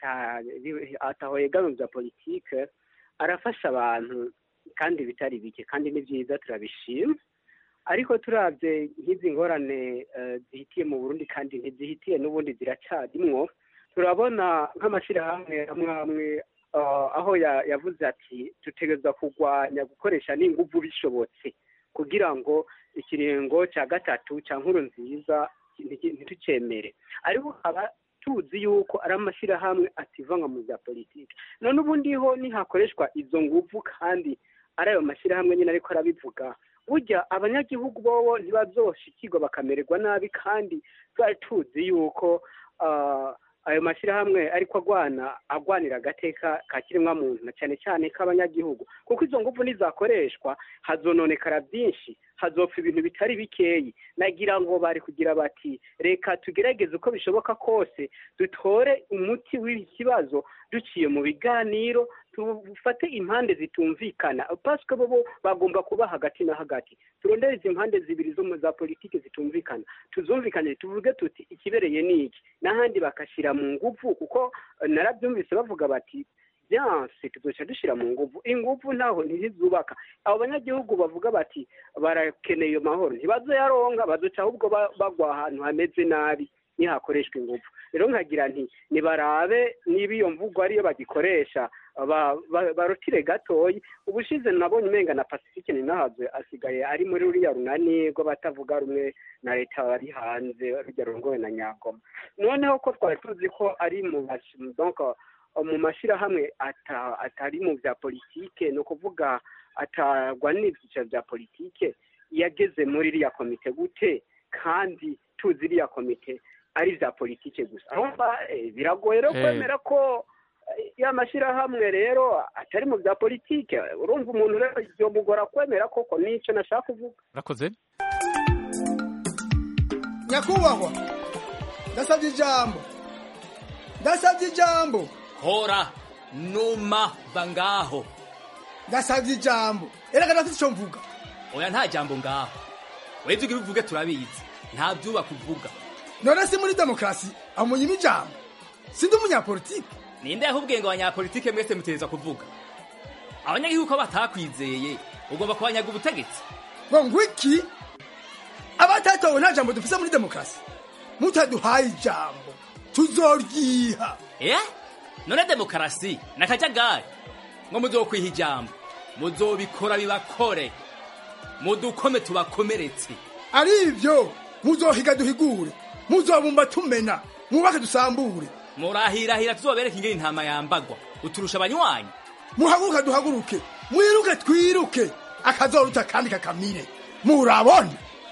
ataho yegamiye bya politike arafasha abantu kandi bitari bike kandi ni byiza turabishima ariko turabye nk'izi ngorane zihitiye mu burundi kandi ntizihitiye n'ubundi ziracyarimwo turabona nk'amashyirahamwe amwe amwe aho yavuze ati dutegereza kurwanya gukoresha n'inguvu bishobotse kugira ngo ikiringo cya gatatu cya nkuru nziza ntitucemere ariko haba tuzi yuko ari amashyirahamwe ativanga mu bya politiki none ubundi ho nihakoreshwa izo nguvu kandi ari ayo mashyirahamwe nyine ariko arabivuga burya abanyagihugu bobo ntibazoshikirwa bakamererwa nabi kandi twari tuzi yuko ayo mashyirahamwe ariko agwana agwanira agateka ka kiremwamuntu na cyane cyane k'abanyagihugu kuko izo nguvu nizakoreshwa hazononekara byinshi hazopfa ibintu bitari bikeyi nagira ngo bari kugira bati reka tugerageze uko bishoboka kose dutore umuti w'ibi kibazo duciye mu biganiro tufate impande zitumvikana pasike bo bagomba kuba hagati na hagati turondere izi impande zibiri zo za politiki zitumvikana tuzumvikane tuvuge tuti ikibereye ni iki n'ahandi bakashyira mu nguvu kuko narabyumvise bavuga bati byanse tuzoca dushyira mu nguvu inguvu ntaho ntizubaka abo banyagihugu bavuga bati barakeneye iyo mahoro ntibazoyaronga bazoca ahubwo bagwa ahantu hameze nabi nihakoreshwa ingufu rero nkagira nti nibarabe niba iyo mvugo ariyo bagikoresha barutire gatoya ubushize nabonye umenga na pacifique ninahazwe asigaye ari muri ruriya runani rw'abatavuga rumwe na leta bari hanze rujya rungowe na nyagoma noneho ko twari tuzi ko ari mu mu mashyirahamwe atari mu bya politike ni ukuvuga atarwanira ibyiciro bya politike yageze muri iriya komite gute kandi tuzi iriya komite ari ibya politike gusa biragoye rero kwemera ko ya mashyirahamwe rero atari mu bya politike urumva umuntu rero byomugora kwemera koko n'icyo nashaka kuvuga urakoze nyakubahwa ndasabye ijambo ndasabye ijambo hora numa bangaho ndasabye ijambo erega ndafite icyo mvuga oya nta jambo ngaho weze ugira uvuge turabizi nta byubaka uvuga none si muri demokarasi amunyima ijambo sindi umunyapolitike ninde yahubwiye ngo abanyapolitike mwese mutereza kuvuga abanyagihugu ko batakwizeye ugomba kubanyaga ubutegetsi ngo ngwiki abatatowe nta jambo dufise muri demokarasi mutaduhaye ijambo tuzoryiha eh none demokarasi nakajagari ngo muzokwiha ijambo muzobikora bibakore mudukome tubakomeretse ari ibyo muzohiga duhigure muzobumba tumena mwubake dusambure murahirahira tuzobereka ingene intama yambagwa uturusha abanywanyi muhaguruke duhaguruke mwiruke twiruke akazoruta kandi kakamire murabona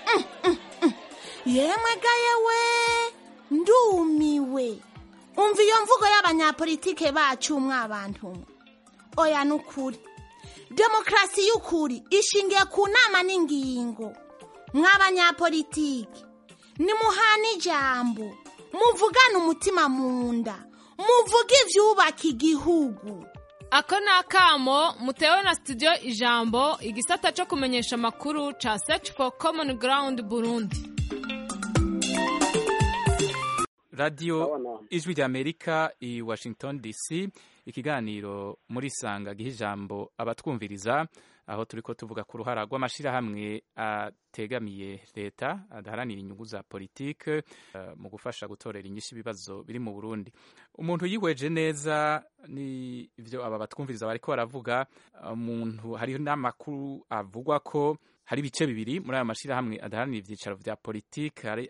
yemwe gayewe ndumiwe umva iyo mvugo y'abanyapolitike bacu mwabantu mwe oya nukuri demokarasi y'ukuri ishingiye ku nama n'ingingo mw'abanyapolitike nimuhana ijambo muvugane umutima mu nda muvuge ivyubaka igihugu ako ni akamo mutewe na studio ijambo igisata cyo kumenyesha amakuru ca search for common ground burundi radiyo ijwi ry'amerika i washington dc ikiganiro muri sanga giha ijambo abatwumviriza aho turi ko tuvuga ku ruhara rw'amashyirahamwe ategamiye leta adaharanira inyungu za politike uh, mu gufasha gutorera inyinshi ibibazo biri mu burundi umuntu yihweje neza ni ivyo aba batwumviriza bariko baravuga umuntu hariho n'amakuru avugwa ko hari ibice bibiri muri ayo mashyirahamwe adaharanira ibyicaro vya politike hari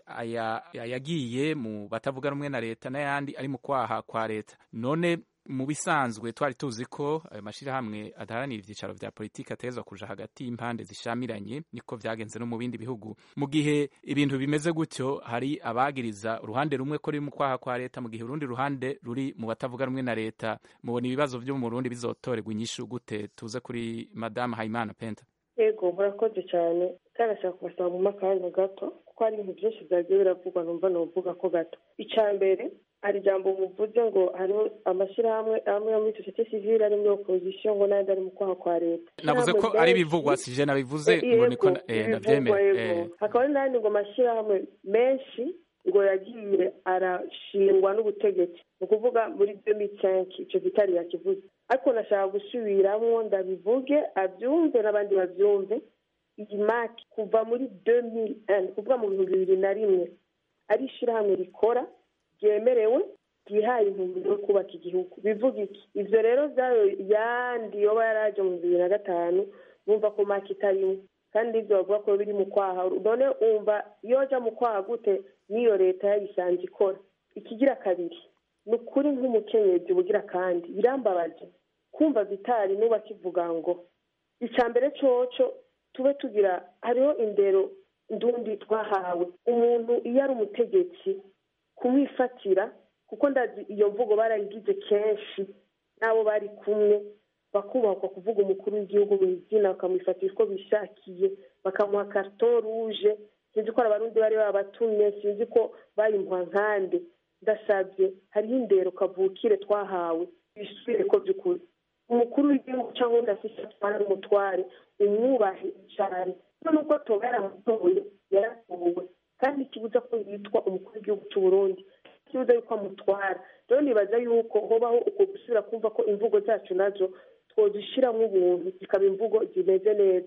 ayagiye mu batavuga rumwe na leta n'ayandi ari mu kwaha kwa leta none mu bisanzwe twari tuzi ko ayo mashyirahamwe adaharanira ibyicaro vya politiki ategerezwa kuja hagati y'impande zishamiranye niko vyagenze no mu bindi bihugu mu gihe ibintu bimeze gutyo hari abagiriza uruhande rumwe ko ruri mu kwaha kwa leta mu gihe urundi ruhande ruri mu batavuga rumwe na leta mubona ibibazo vyo mu Burundi bizotorerwa inyishu gute tuze kuri madame Hayimana Penta yego murakoze cyane karashaka kubasaba mu makanya gato kuko hari ibintu byinshi byagiye biravugwa numva novuga ko gato icya mbere hari ijambo muvuze ngo hariho amashyirahamwe amwe yo muri sosiyete sivile ari muri opozisiyo ngo n'ayandi ari mu kwaha kwa leta navuze ko ari ibivugwa sije nabivuze ngo niko nabyemere hakaba hari n'ayandi ngo amashyirahamwe menshi ngo yagiye arashingwa n'ubutegetsi ni ukuvuga muri demi cinq icyo gitari yakivuze ariko nashaka gusubiramo ndabivuge abyumve n'abandi babyumve iyi maki kuva muri demi kuvuga mu bihumbi bibiri na rimwe ari ishyirahamwe rikora ryemerewe ryihaye intumbero yo kubaka igihugu bivuga iki ibyo rero byayo yandi yoba yaraje mu bibiri na gatanu bumva ko maki itarimo kandi ibyo bavuga ko biri mu kwaha none wumva iyo ajya mu kwaha gute n'iyo leta yayisanze ikora ikigira kabiri ni ukuri nk'umukenyezi bugira kandi birambabaje kumva vitari nuba kivuga ngo icya mbere coco tube tugira hariho indero ndundi twahawe umuntu iyo ari umutegetsi kumwifatira kuko ndazi iyo mvugo barayigize kenshi n'abo bari kumwe bakubahwa kuvuga umukuru w'igihugu mu izina bakamwifatira uko bishakiye bakamuha karito ruje sinzi ko abarundi bari babatumye sinzi ko bayimuha nkande ndasabye hariho indero kavukire twahawe bisubire ko by'ukuri umukuru w'igihugu cyangwa undi afite atwara n'umutware umwubahe cyane nubwo toba yaramutoye yaratowe kandi ikibuza ko yitwa umukuru w'igihugu cy'u Burundi ikibuza yuko amutwara rero nibaza yuko hobaho uko gusubira kumva ko imvugo zacu nazo twozishyiramo ubuntu zikaba imvugo zimeze neza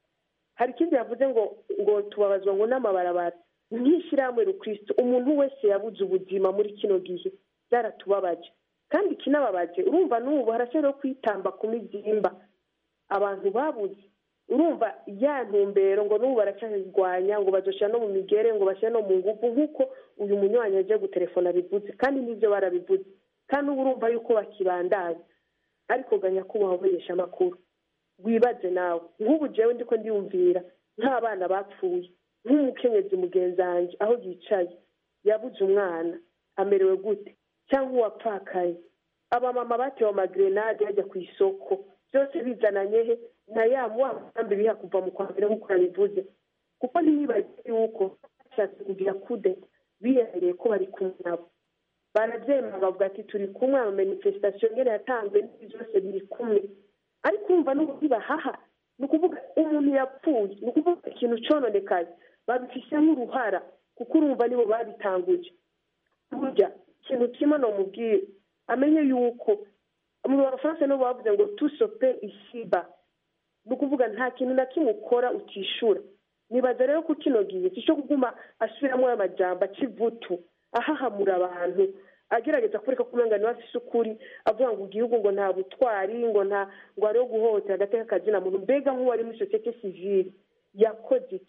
hari ikindi yavuze ngo ngo tubabazwa ngo n'amabarabara nk'ishyirahamwe rukristo umuntu wese yabuze ubuzima muri kino gihe byaratubabaje kandi ikinababaje urumva n'ubu haracyariho kwitamba ku mibyimba abantu babuze urumva ya ntumbero ngo n'ubu baracyarwanya ngo bazoshyira no mu migere ngo bashyire no mu ngufu nk'uko uyu munywanyi agiye gutelefona abivuze kandi n'ibyo barabivuze kandi ubu urumva yuko bakibandanya ariko ganya kubaho umenyesha amakuru wibaze nawe nk'ubu jewe ndiko ndiyumvira nk'abana bapfuye nk'umukenyezi mugenzi wanjye aho yicaye yabuze umwana amerewe gute cyangwa uwapfakaye abamama batewe amagrenade bajya ku isoko byose bizananye he na ya mugambi biha kuva mu kwa mbere nk'uko yabivuze kuko ntiyibagiwe yuko bashatse kugira kude bihereye ko bari kumwe nabo barabyemera bavuga ati turi kumwe ama manifestation ngene yatanzwe n'ibi byose biri kumwe ariko umva n'uburyo bahaha ni ukuvuga umuntu yapfuye ni ukuvuga ikintu cononekaye babifisemo uruhara kuko urumva nibo babitanguje burya ikintu kimwe nomubwire amenye yuko mu bafaransa nibo bavuze ngo tusope isiba ni ukuvuga nta kintu na kimwe ukora utishura nibaza rero ko kino gihe cyo kuguma asubiramo aya majambo akivutu ahahamura abantu agerageza kureka kumenya niba afise ukuri avuga ngo igihugu ngo nta butwari ngo nta ngo hariho guhohotera agateka kazina muntu mbega nk'uwari muri sosiyete sivile yakoze iki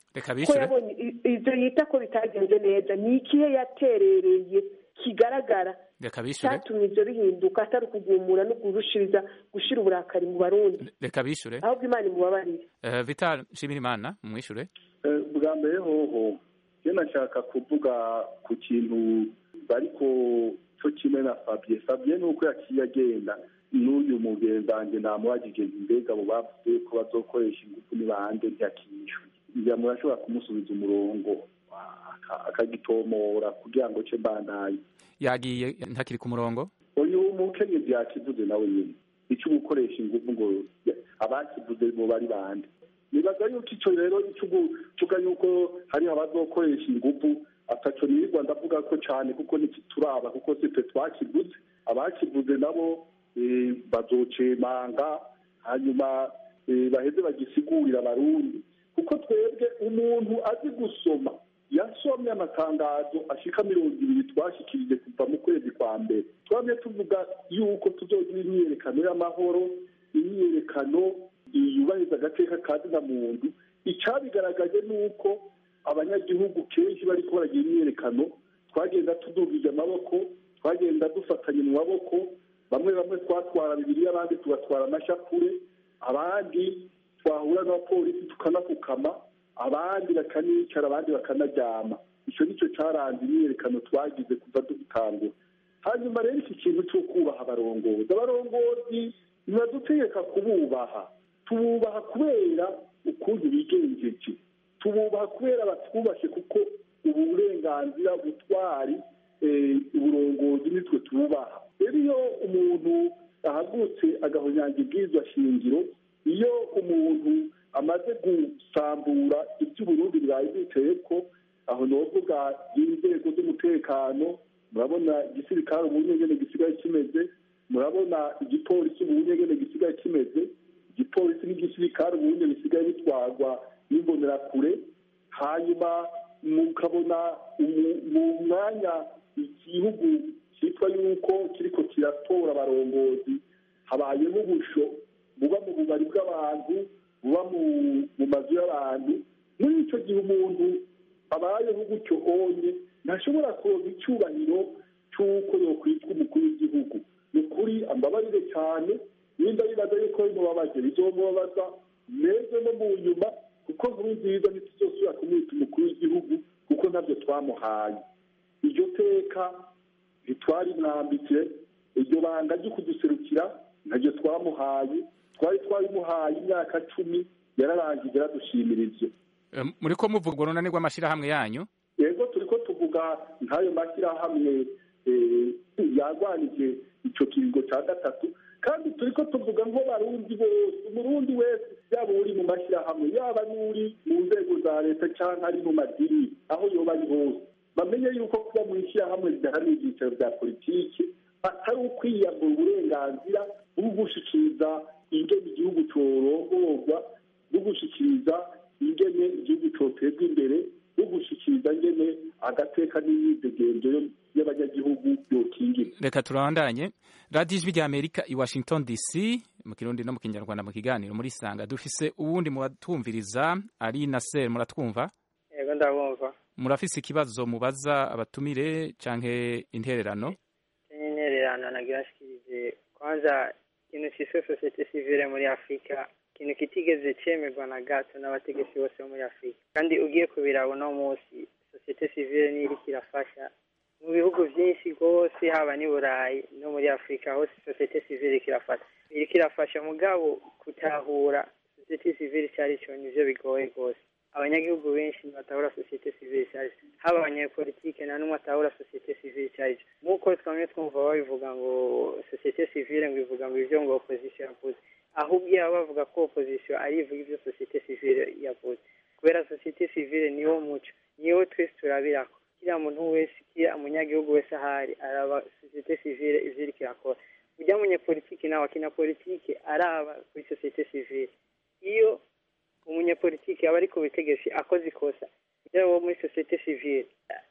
reka ko bishure yabonye i- ivyo yita ko bitagenze neza ni ikihe yaterereye kigaragara reka bishure cyatumye ivyo bihinduka atari ukugumura no kurushiriza gushira uburakari mu barundi reka bishure ahubwo imana imubabarire Eh, vital nshimirimana mwishure Eh, bwa mbere hoho je nashaka kuvuga ku kintu bariko co kimwe na fabie fabie nuko yaciye agenda n'uyu mugenzange namubajije nti mbega abo bavuze ko bazokoresha ingufu ni bande ntiyakishyuye ngira murashobora kumusubiza umurongo aka- akagitomora kugira ngo ce mbandaye yagiye ntakiri ku murongo uyu mukenyezi yakivuze nawe nyine icyo gukoresha ingufu ngo abakivuze bo bari bande nibaza yuko icyo rero icyo uvuga yuko hariho abazokoresha ingufu ataco nirirwa ndavuga ko cyane kuko ntikituraba kuko sitwe twakivuze abakivuze nabo eh, bazocemanga hanyuma eh, baheze bagisigurira abarundi kuko twebwe umuntu azi gusoma yasomye amatangazo ashika mirongo ibiri twashikirije kuva mu kwezi kwa mbere twamye tuvuga yuko tuzogira imyiyerekano y'amahoro imyiyerekano yubahiriza agateka ka zina muntu icabigaragaje ni uko abanyagihugu kenshi bariko baragira imyiyerekano twagenda tudugije amaboko twagenda dufatanye mu maboko bamwe bamwe twatwara bibiri abandi tugatwara amashapure abandi twahura n'abapolisi tukanapfukama abandi bakanicara abandi bakanaryama icyo nicyo cyaranze imyiyerekano twagize kuva dutangura hanyuma rero iki kintu cyo kubaha abarongozi abarongozi ntibadutegeka kububaha tububaha kubera ukuntu bigenjeje tububaha kubera batwubashe kuko ubu burenganzira butwari eh, uburongozi nitwe tububaha rero iyo umuntu ahagurutse agahonyanga ibwirizwa shingiro iyo umuntu amaze gusambura iby'uburundi bwari bwiteye ko aho novuga inzego z'umutekano murabona igisirikare ubu nyene gisigaye kimeze murabona igipolisi ubu nyene gisigaye kimeze igipolisi n'igisirikare ubu nyene bisigaye bitwarwa n'imbonerakure hanyuma mukabona umu- mu mwanya igihugu cyitwa yuko kiriko kiratora abarongozi habayemo ubusho buba mu bubari bw'abantu buba mu mu mazu y'abantu muri icyo gihe umuntu abayeho gutyo onye ntashobora kuronka icyubahiro cy'uko yokwitwa umukuru w'igihugu ni ukuri ambabarire cyane nimba bibaza yuko bimubabaje bizomubabaza meze no mu nyuma kuko nkuru nziza ntituzosubira kumwita umukuru w'igihugu kuko ntabyo twamuhaye iryo teka ntitwari mwambitse iryo banga ryo kuduserukira ntaryo twamuhaye twari twarimuhaye imyaka cumi yararangije aradushimira ivyo Eh, muriko muvuga urwo runani rw'amashirahamwe yanyu yego turiko tuvuga nk'ayo mashyirahamwe eh, yarwanije ico kiringo ca gatatu kandi turiko tuvuga nko barundi bose umurundi wese yaba uri mu mashyirahamwe yaba n'uri mu nzego za leta canke ari mu madini aho yoba ari hose bamenye yuko kuba mu ishyirahamwe ridahamye ibyicaro bya politiki atari ukwiyambura uburenganzira bwo gushikiriza ingene igihugu corongorwa bwo gushikiriza ingene igihugu cotezwa imbere bwo gushikiriza ngene agateka n'imyidegenzo y'abanyagihugu yokingira reka turabandanye radiyo ijwi rya amerika i washington dc mu kirundi no mu kinyarwanda mu kiganiro muri sanga dufise uwundi mubatwumviriza ari nasser muratwumva yego ndabumva murafise ikibazo mubaza abatumire canke intererano intererano nagira nshikirize kwanza ikintu cyiswe sosiyete sivile muri afurika ikintu kitigeze cyemerwa na gato n'abategetsi bose bo muri afurika kandi ugiye kubiraba uno munsi sosiyete sivile niyo iriko irafasha mu bihugu byinshi rwose haba n'i burayi no muri afurika hose sosiyete sivile iriko irafasha iriko irafasha mugabo gutahura sosiyete sivile icyo ari cyo nivyo bigoye rwose abanyagihugu benshi ntibatahura sosiyete sivile icyo ari cyo haba abanyepolitike nta n'umwe atahura sosiyete sivile icyo ari cyo nk'uko twamye twumva babivuga ngo sosiyete sivile ngo ivuga ngo ibyo ngo opozisiyo yavuze ahubwo iyo bavuga ko opozisiyo ari ivuga ibyo sosiyete sivile yavuze kubera sosiyete sivile niwo muco niwo twese turabirako kiriya muntu wese kiriya umunyagihugu wese ahari araba sosiyete sivile ivyo iriko irakora ujya munyepolitike nawe akina politike araba kuri sosiyete sivile iyo umunyepolitike aba ari ku butegetsi akoze ikosa yaba uwo muri sosiyete sivile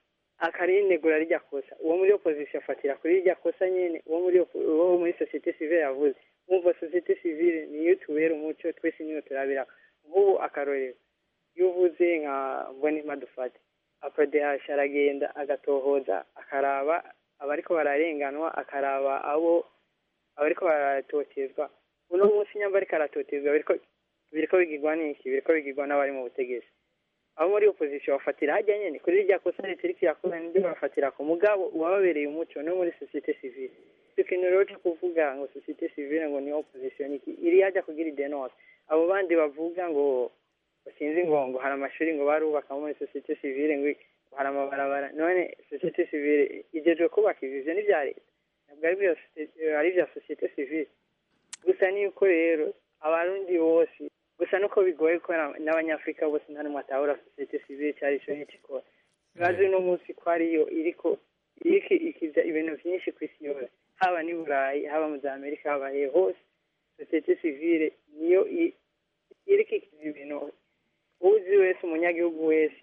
akarinegura rirya kosa uwo muri opozisiyo afatira kuri rirya kosa nyene uwo muri opo- uwo muri sosiyete sivile yavuze mwumva sosiyete sivile niyo tubera umuco twese niyo turabira nk'ubu akarorero iyo uvuze nka mbonima dufate aprodehashi aragenda agatohoza akaraba abariko bararenganwa akaraba abo abariko baratotezwa uno munsi nyamba ariko aratotezwa biriko biriko bigirwa n'iki biriko bigirwa n'abari mu butegetsi abo muri opposition bafatira hajya nyene kuri rya kosa leta iriko irakora nibyo bafatira ku mugabo uwababereye umuco no muri societe civile icyo kintu rero cyo kuvuga ngo societe civile ngo ni opposition iki iri hajya kugira idenose abo bandi bavuga ngo sinzi ngo ngo hari amashuri ngo barubaka muri societe civile ngo hari amabarabara none societe civile igejwe kubaka ivyo ni vya leta ntabwo ari bya soci- ari bya societe civile gusa ni uko rero abarundi bose gusa nuko bigoye ko na- n'abanyafurika bose nta n'umwe atahura societe civile cyari ico n'ikikora bazi uno munsi ko ariyo iriko iriko ikiza ibintu vyinshi ku isi yose haba n'i burayi haba mu za amerika haba hehe hose societe civile niyo i- iriko ikiza ibintu uzi wese umunyagihugu wese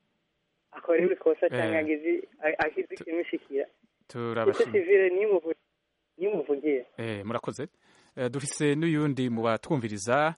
akora ibikosa cyangwa Eh. agize a- agize ikimushikira societe turabashimiye civile nimuvu- nimuvugira Eh, murakoze Eh, dufise n'uyundi mu batwumviriza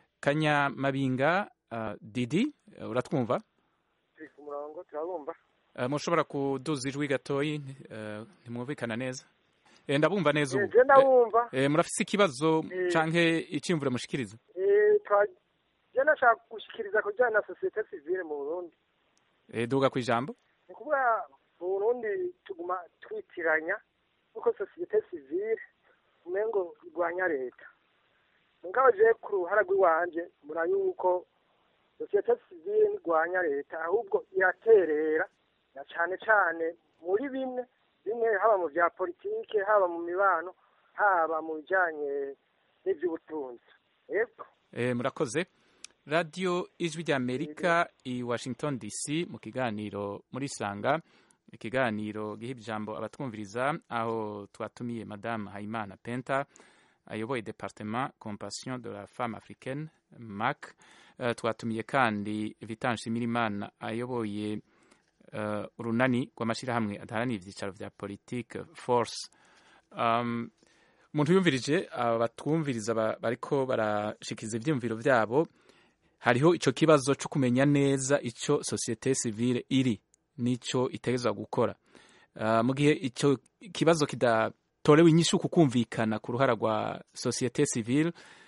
kanyamabinga uh, didi eh, uratwumva turi ku murongo turabumva Eh, mushobora kuduza ijwi gatoyi eh, ntimwumvikana neza Eh, ndabumva neza ubu je ndabumva Eh, murafise ikibazo Eh. canke iciyumviro mushikiriza Eh, twa- je nashaka gushikiriza ku bijyanye na sosiyete sivile mu burundi Eh, duga ku ijambo ni ukuvuga mu burundi tuguma twitiranya kuko sosiyete sivile umengo irwanya leta mugabo je ku ruhara rw'iwanje mbona yuko sosiyete sivile ntirwanya leta ahubwo iraterera na cane cane muri bimwe bimwe haba mu vya politike haba mu mibano haba mu bijanye n'ivy'ubutunzi yego Eh, murakoze radiyo ijwi rya amerika i washington dc mu kiganiro muri sanga ikiganiro giha ijambo abatwumviriza aho twatumiye madame hayimana penta ayoboye departement compassion de la femme africaine mac Eh, twatumiye kandi vitan nshimirimana ayoboye eh, urunani rw'amashyirahamwe adaharanira ibyicaro vya politique force um, umuntu yumvirije abatwumviriza ba- bariko barashikiriza ivyiyumviro vyabo hariho ico kibazo co kumenya neza ico societe civile iri nico itegerezwa gukora uh, mu gihe ico kibazo kidatorewe inyishu kukumvikana ku ruhara rwa societe civile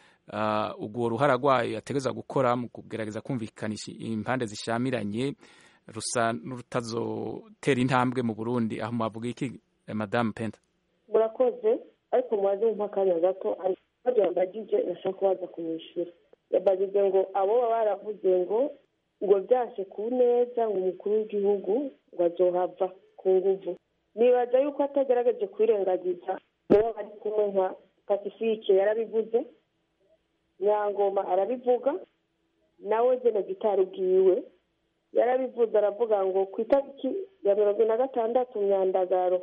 uh, urwo ruhara rwayo yategerezwa gukora mu kugerageza kumvikanisha impande zishamiranye rusa n'urutazotera intambwe mu burundi aho mwavuga iki eh, madame penta murakoze ariko mubaze mumpa akanya gato hari ikibazo yambagije nashaka kubaza kumwishyura yambagije ngo abo baba baravuze ngo ngo byashe ku neza ngo umukuru w'igihugu ngo azohava ku nguvu nibaza yuko atagerageje kwirengagiza uwo bari kumwe nka pacifique yarabivuze nyangoma arabivuga nawe jene gitari ubwiwe yarabivuze aravuga ngo ku itariki ya mirongo ine na gatandatu myandagaro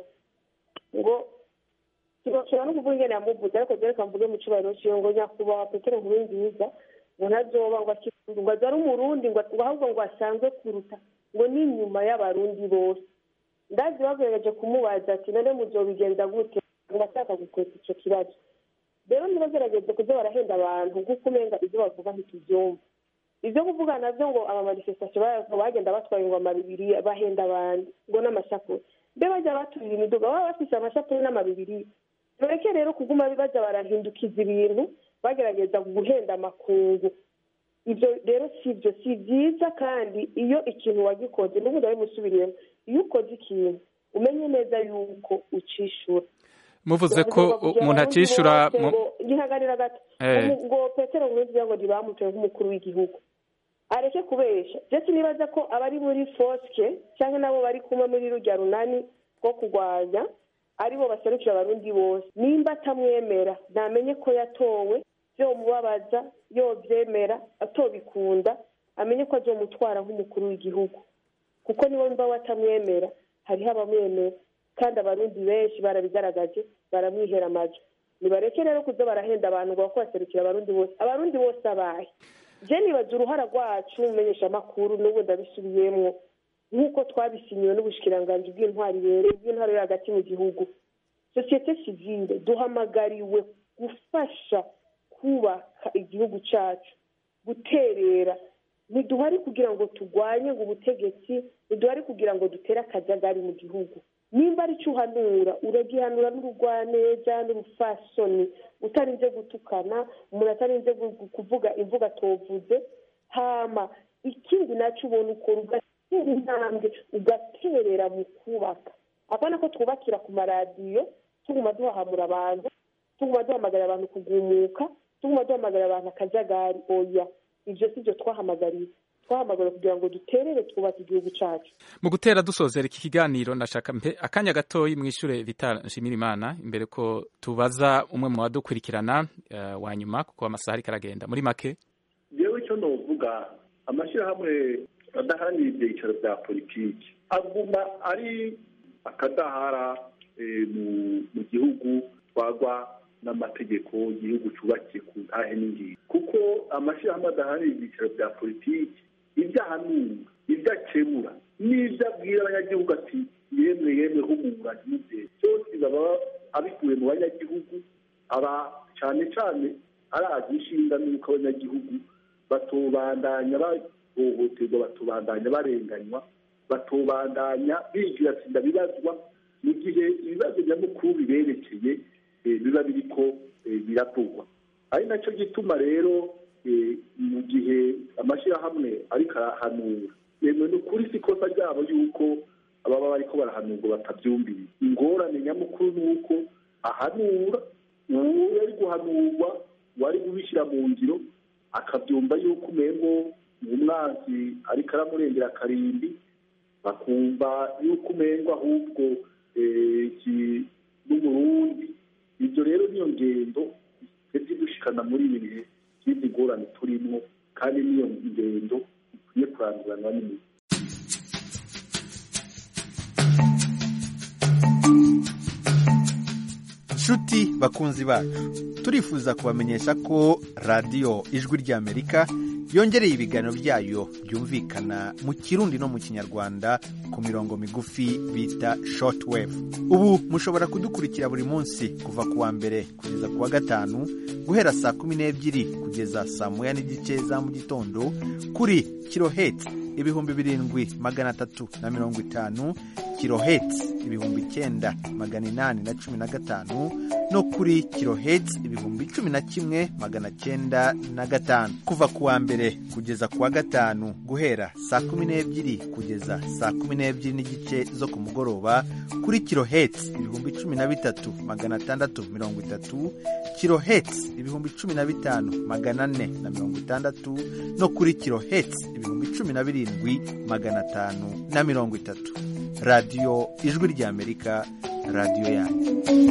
ngo kibashobora no kuvuga ingene yamuvuze ariko reka mvuge mu cyubahiro ciwe ngo nyakubahwa petero nkuru nziza ngo ntazoba ngo akirundi ngo aze ari umurundi ngo ngo ahubwo ngo asanzwe kuruta ngo n'inyuma y'abarundi bose ndazi bagerageje kumubaza ati none muzobigenza gute ngo ashaka gukweta ico kibazo rero ntibagerageze kuza barahenda abantu kuko umenga ibyo bavuga ntitubyumva ibyo kuvuga navyo ngo amamanifestation bagenda batwaye ingoma bibiri bahenda abantu ngo n'amashakuri mbe bajya baturira imiduga baba bafise amashapuri n'amabibiri tureke rero kuguma baja barahindukiza ibintu bagerageza guhenda amakungu ibyo rero si byo si byiza kandi iyo ikintu wagikoze n'ubu ndabimusubiriyemo iyo ukoze ikintu umenye neza yuko ucishura muvuze ko umuntu acishura mu- ngihagarira gato Eh. Umu- ngo petero nkurunziza ngo ntibamutoye nk'umukuru w'igihugu areke kubesha ndetse nibaza ko abari muri foske cyangwa nabo bari kumwe muri rujya runani rwo kurwanya aribo baserukira abarundi bose nimba atamwemera namenye ko yatowe byomubabaza yobyemera atobikunda amenye ko azomutwara nk'umukuru w'igihugu kuko niba mba watamwemera hariho abamwemera kandi abarundi benshi barabigaragaje baramwihera amajwi nibareke rero kuza barahenda abantu ngo bako baserukira abarundi bose abarundi bose abahe je nibaza uruhara rwacu mumenyesha amakuru n'ubu ndabisubiyemwo nk'uko twabisinyiwe n'ubushikiranganji bw'intwari yere bw'intwari yo hagati mu gihugu sosiyete sivile duhamagariwe gufasha kubaka igihugu cacu guterera ntiduhari kugira ngo turwanye ngo ubutegetsi ntiduhari kugira ngo dutere akajagari mu gihugu nimba ari cyo uhanura uragihanura n'urugwaneza n'urufasoni utarinze gutukana umuntu atarinze gu- kuvuga imvuga atovuze hama ikindi nacyo ubona ukora ugatera intambwe ugaterera mu kubaka apana ko twubakira ku maradiyo tuguma duhahamura abantu tuguma duhamagarira abantu kugumuka tuguma duhamagarira abantu akajagari oya ibyo si byo twahamagariye twahamagara kugira ngo duterere twubake igihugu cyacu mu gutera dusozera iki kiganiro ndashaka mpe akanya gatoyi mwishure Vital Nshimirimana imbere ko tubaza umwe mu badukurikirana eh, wa nyuma kuko amasaha ariko aragenda muri make yewe icyo novuga amashyirahamwe adaharanira ibyicaro bya politiki aguma ari akadahara eh, mu- mu gihugu twagwa n'amategeko igihugu cyubakiye ku ntahe n'ingingo kuko amashyirahamwe adaharanira ibyicaro bya politiki ibyo ahanura ibyo akemura n'ibyo abwira abanyagihugu ati yemwe yemwe humura ntimubyere byose baba abikuye mu banyagihugu aba cyane cyane arazi inshinga n'uko abanyagihugu batobandanya bahohoterwa batobandanya barenganywa batobandanya bigira atsinda bibazwa mu gihe ibibazo nyamukuru biberekeye eh, biba biriko eh, biravugwa ari nacyo gituma rero eh, mu gihe amashyirahamwe ariko arahanura yemwe ni ukuri si ikosa ryabo yuko ababa bariko barahanurwa batabyumvira ingorane nyamukuru ni uko ahanura uwo yari guhanurwa wari kubishyira mu ngiro akabyumva yuko umengo umwanzi ariko aramurengera akarimbi bakumva yuko umengo ahubwo eh, iki- n'umurundi ibyo rero niyo ngendo twebwe dushikana muri ibi bihe by'izi ngorane turimo kandi niyo ngendo ikwiye kurangiranwa n'imizi nshuti bakunzi bacu turifuza kubamenyesha ko radiyo ijwi ry'amerika yongereye ibiganiro byayo byumvikana mu kirundi no mu kinyarwanda ku mirongo migufi bita shortwave ubu mushobora kudukurikira buri munsi kuva ku wa mbere kugeza ku wa gatanu guhera saa kumi n'ebyiri kugeza saa moya n'igice za mu gitondo kuri kiloheti ibihumbi birindwi magana atatu na mirongo itanu kiloheti ibihumbi icyenda magana inani na cumi na gatanu no kuri kiloheti ibihumbi cumi na kimwe magana cyenda na gatanu kuva ku wa mbere kugeza ku wa gatanu guhera saa kumi n'ebyiri kugeza saa kumi n'ebyiri n'igice zo ku mugoroba kuri kiloheti ibihumbi cumi na bitatu magana atandatu mirongo itatu kiloheti ibihumbi cumi na bitanu magana ane na mirongo itandatu no kuri kiloheti ibihumbi cumi na birindwi magana atanu na mirongo itatu radiyo ijwi ry'amerika radiyo yanyu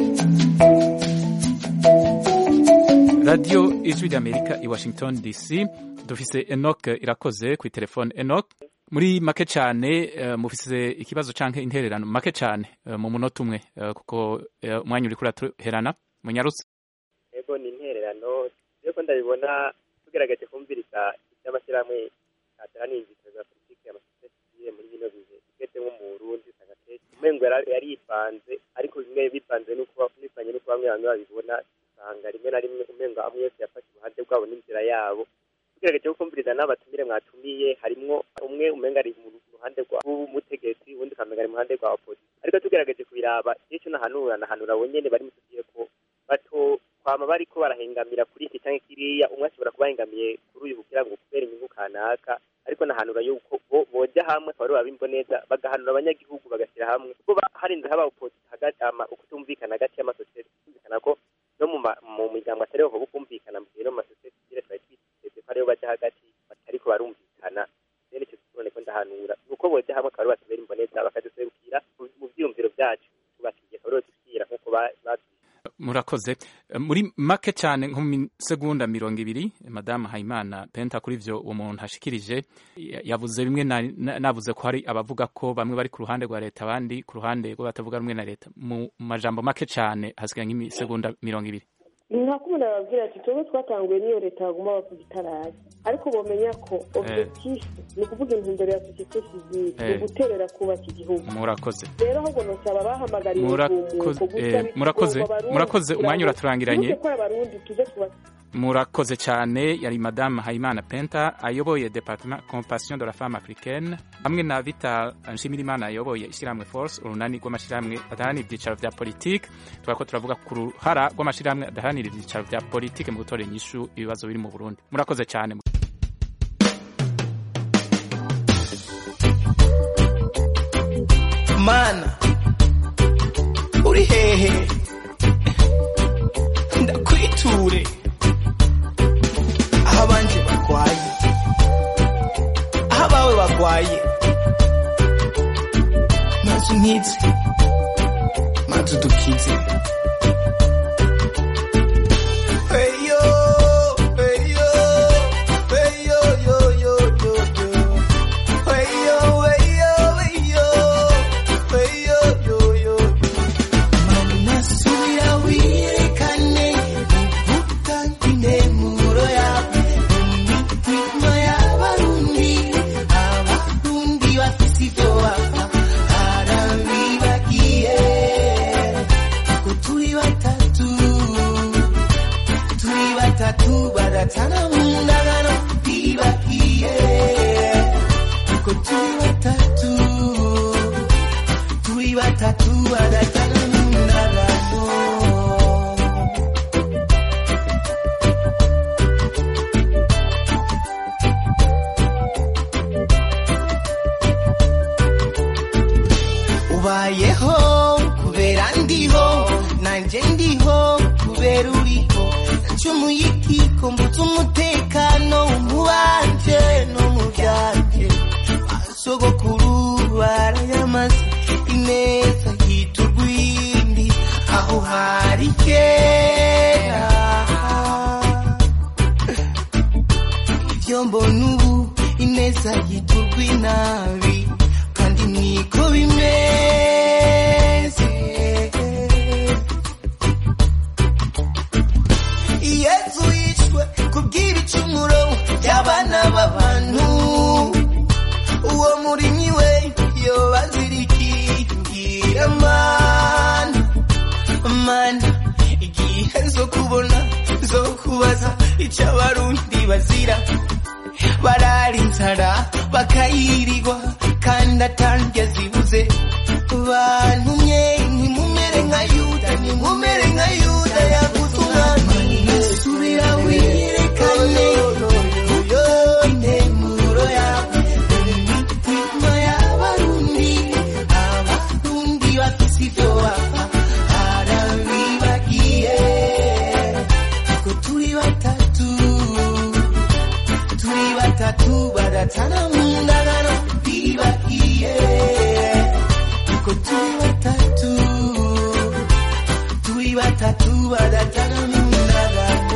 radiyo ijwi ry'amerika i washington dc dufise enoc irakoze ku telefone enoc muri make cyane eh, mufise ikibazo canke intererano make cyane eh, mu munota umwe eh, kuko eh, umwanya uriko uratuherana munyarutse ego ni intererano rero ko ndabibona tugerageje kumviriza iby'amashyirahamwe ateraniye inzitiro za politiki amasosiyete muri bino bihe tugeze nko mu burundi usanga kenshi umengo yari yari yipanze ariko bimwe bipanze n'uko bivanye n'uko bamwe bamwe babibona usanga rimwe na rimwe umengo amwe yose yafashe uruhande rwabo n'inzira yabo tugerageje kumviriza n'abatumire mwatumiye harimwo umwe umenga ari mu ruhande rw'umutegetsi uwundi ukamenga ari mu ruhande rwa polisi ariko tugerageje kubiraba icyo nahanura nahanura abo nyene bari mutugiye ko bato kwama bariko barahengamira kuri iki canke kiriya umwe ashobora kuba ahengamiye kuri uyu kugira ngo kubera inyungu kanaka ariko nahanura yuko bo boja hamwe akaba ari babimbo neza bagahanura abanyagihugu bagashyira hamwe kuko ba- harinze haba opposi- hagati ama ukutumvikana hagati y'amasosiyete kumvikana ko no mu ma- mu miryango atariho hoba ukumvikana mu gihe no mu masosiyete sivile twari twiteze ko ariho baja hagati batariko barumvikana rero icyo none ko ndahanura nuko boja hamwe akaba ari batubera imboneza bakaduserukira mu- mu vyiyumviro vyacu tubakiye akaba ariho dushyira nk'uko ba- ba- murakoze Eh, muri make cyane nko mu segonda mirongo ibiri madamu hayimana penta kuri ivyo uwo muntu ashikirije ya- yavuze bimwe na- na- navuze ko hari abavuga ko bamwe bari ku ruhande rwa leta abandi ku ruhande rw'abatavuga rumwe na leta mu majambo make cyane hasigaye nk'imisegonda mirongo ibiri nka kumwe bababwira ati twebwe twatanguye n'iyo leta baguma bavuga itarazi ariko bamenya ko objectif ni ukuvuga intumbero ya sosiyete sivile ni Eh. uguterera kubaka igihugu murakoze rero ahubwo nosaba bahamagariye Murakoze- ubwumuko eh, murakoze- murakoze, umwanya uraturangiranye. ko abarundi tuze tuba murakoze cyane yari madamu hayimana penta ayoboye departement compassion de la femme africaine hamwe na vita nshimirimana ayoboye ishyirahamwe force urunani rw'amashyirahamwe adaharanira ibyicaro bya politiki tuba ko turavuga ku ruhara rw'amashyirahamwe adaharanira ibyicaro bya politiki mu gutorera inyishu ibibazo biri mu burundi murakoze cyane mana uri hehe ndakwiture aho abanje barwaye aho abawe barwaye maze unkize maze udukize Eyo, eyo, eyo, yo, yo, yo, yo. Eyo, eyo, eyo, eyo, yo, yo, yo. Mana subira wirekane uvuga intemuro yawe imitima y'abarundi abarundi bafise ivyo bapfa harabibagiye ko turi batatu turi batatu baratana mu ndagano bibagiye ko turi batatu turi batatu baratana mu ndagano ubayeho kubera ndiho nanjye ndiho kubera uriho ncumuye ikiko mbutse umutekano mu banje no mu byanjye basogokuru barayamaze ineza yita urwindi aho hari kera ibyo mbona ubu ineza yita urw'inabi kandi niko bimeze yesu yishwe kubw'ibicumuro by'abana b'abantu uwo murimyi we yobazirikingira mana mana igihe zo kubona zo kubaza icyo abarundi bazira barara inzara bakayirirwa kandi atanjye zibuze bantumye ntimumere nka yuda ntimumere nka yuda yaguze umwana subira wirekane intemuro yawe imitima y'abarundi abarundi bafise ivyo bapfa harabibagiye ko turi batatu turi batatu baratana mu ndagano bibagiye ko turi batatu turi batatu baratana mu ndagano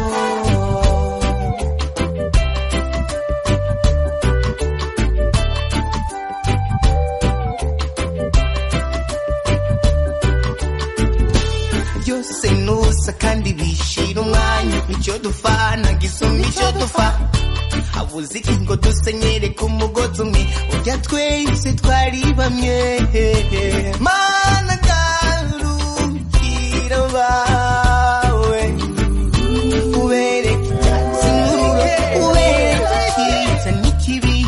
byose nusa kandi bishira umwanya icyo dufana gisumba icyo dufa habuze iki ngo dusenyere ku mugozi umwe urya twese twari bamwe mana garukira bawe ubereke icyatsi n'ururo ubereke icyiza n'ikibi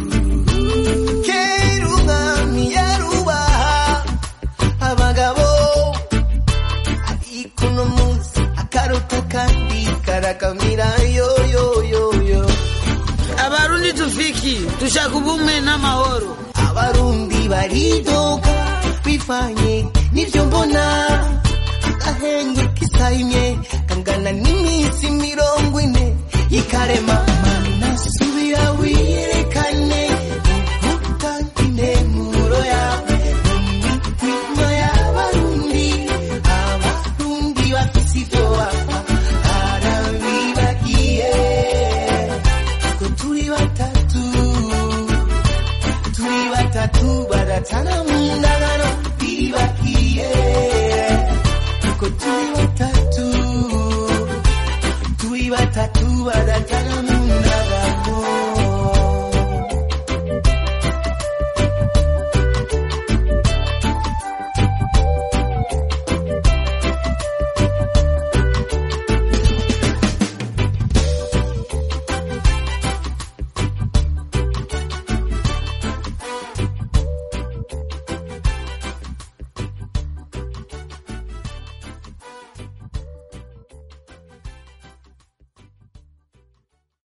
kera umwami yarubaha abagabo ariko uno munsi akaruta kandi karakamira yo yo yo yo abarundi tufiki dushaka ubumwe n'amahoro abarundi baridoga bivanye n'ibyo mbona agahenge kisayimye kangana n'iminsi mirongo ine y'ikarema mana subira wirekane uvuga intemuro yawe imitima y'abarundi abarundi bafise ivyo bapfa harabibagiye ko turi batatu turi batatu baratana mu ndagano bibagiye ko turi batatu turi batatu baratana mu ndagano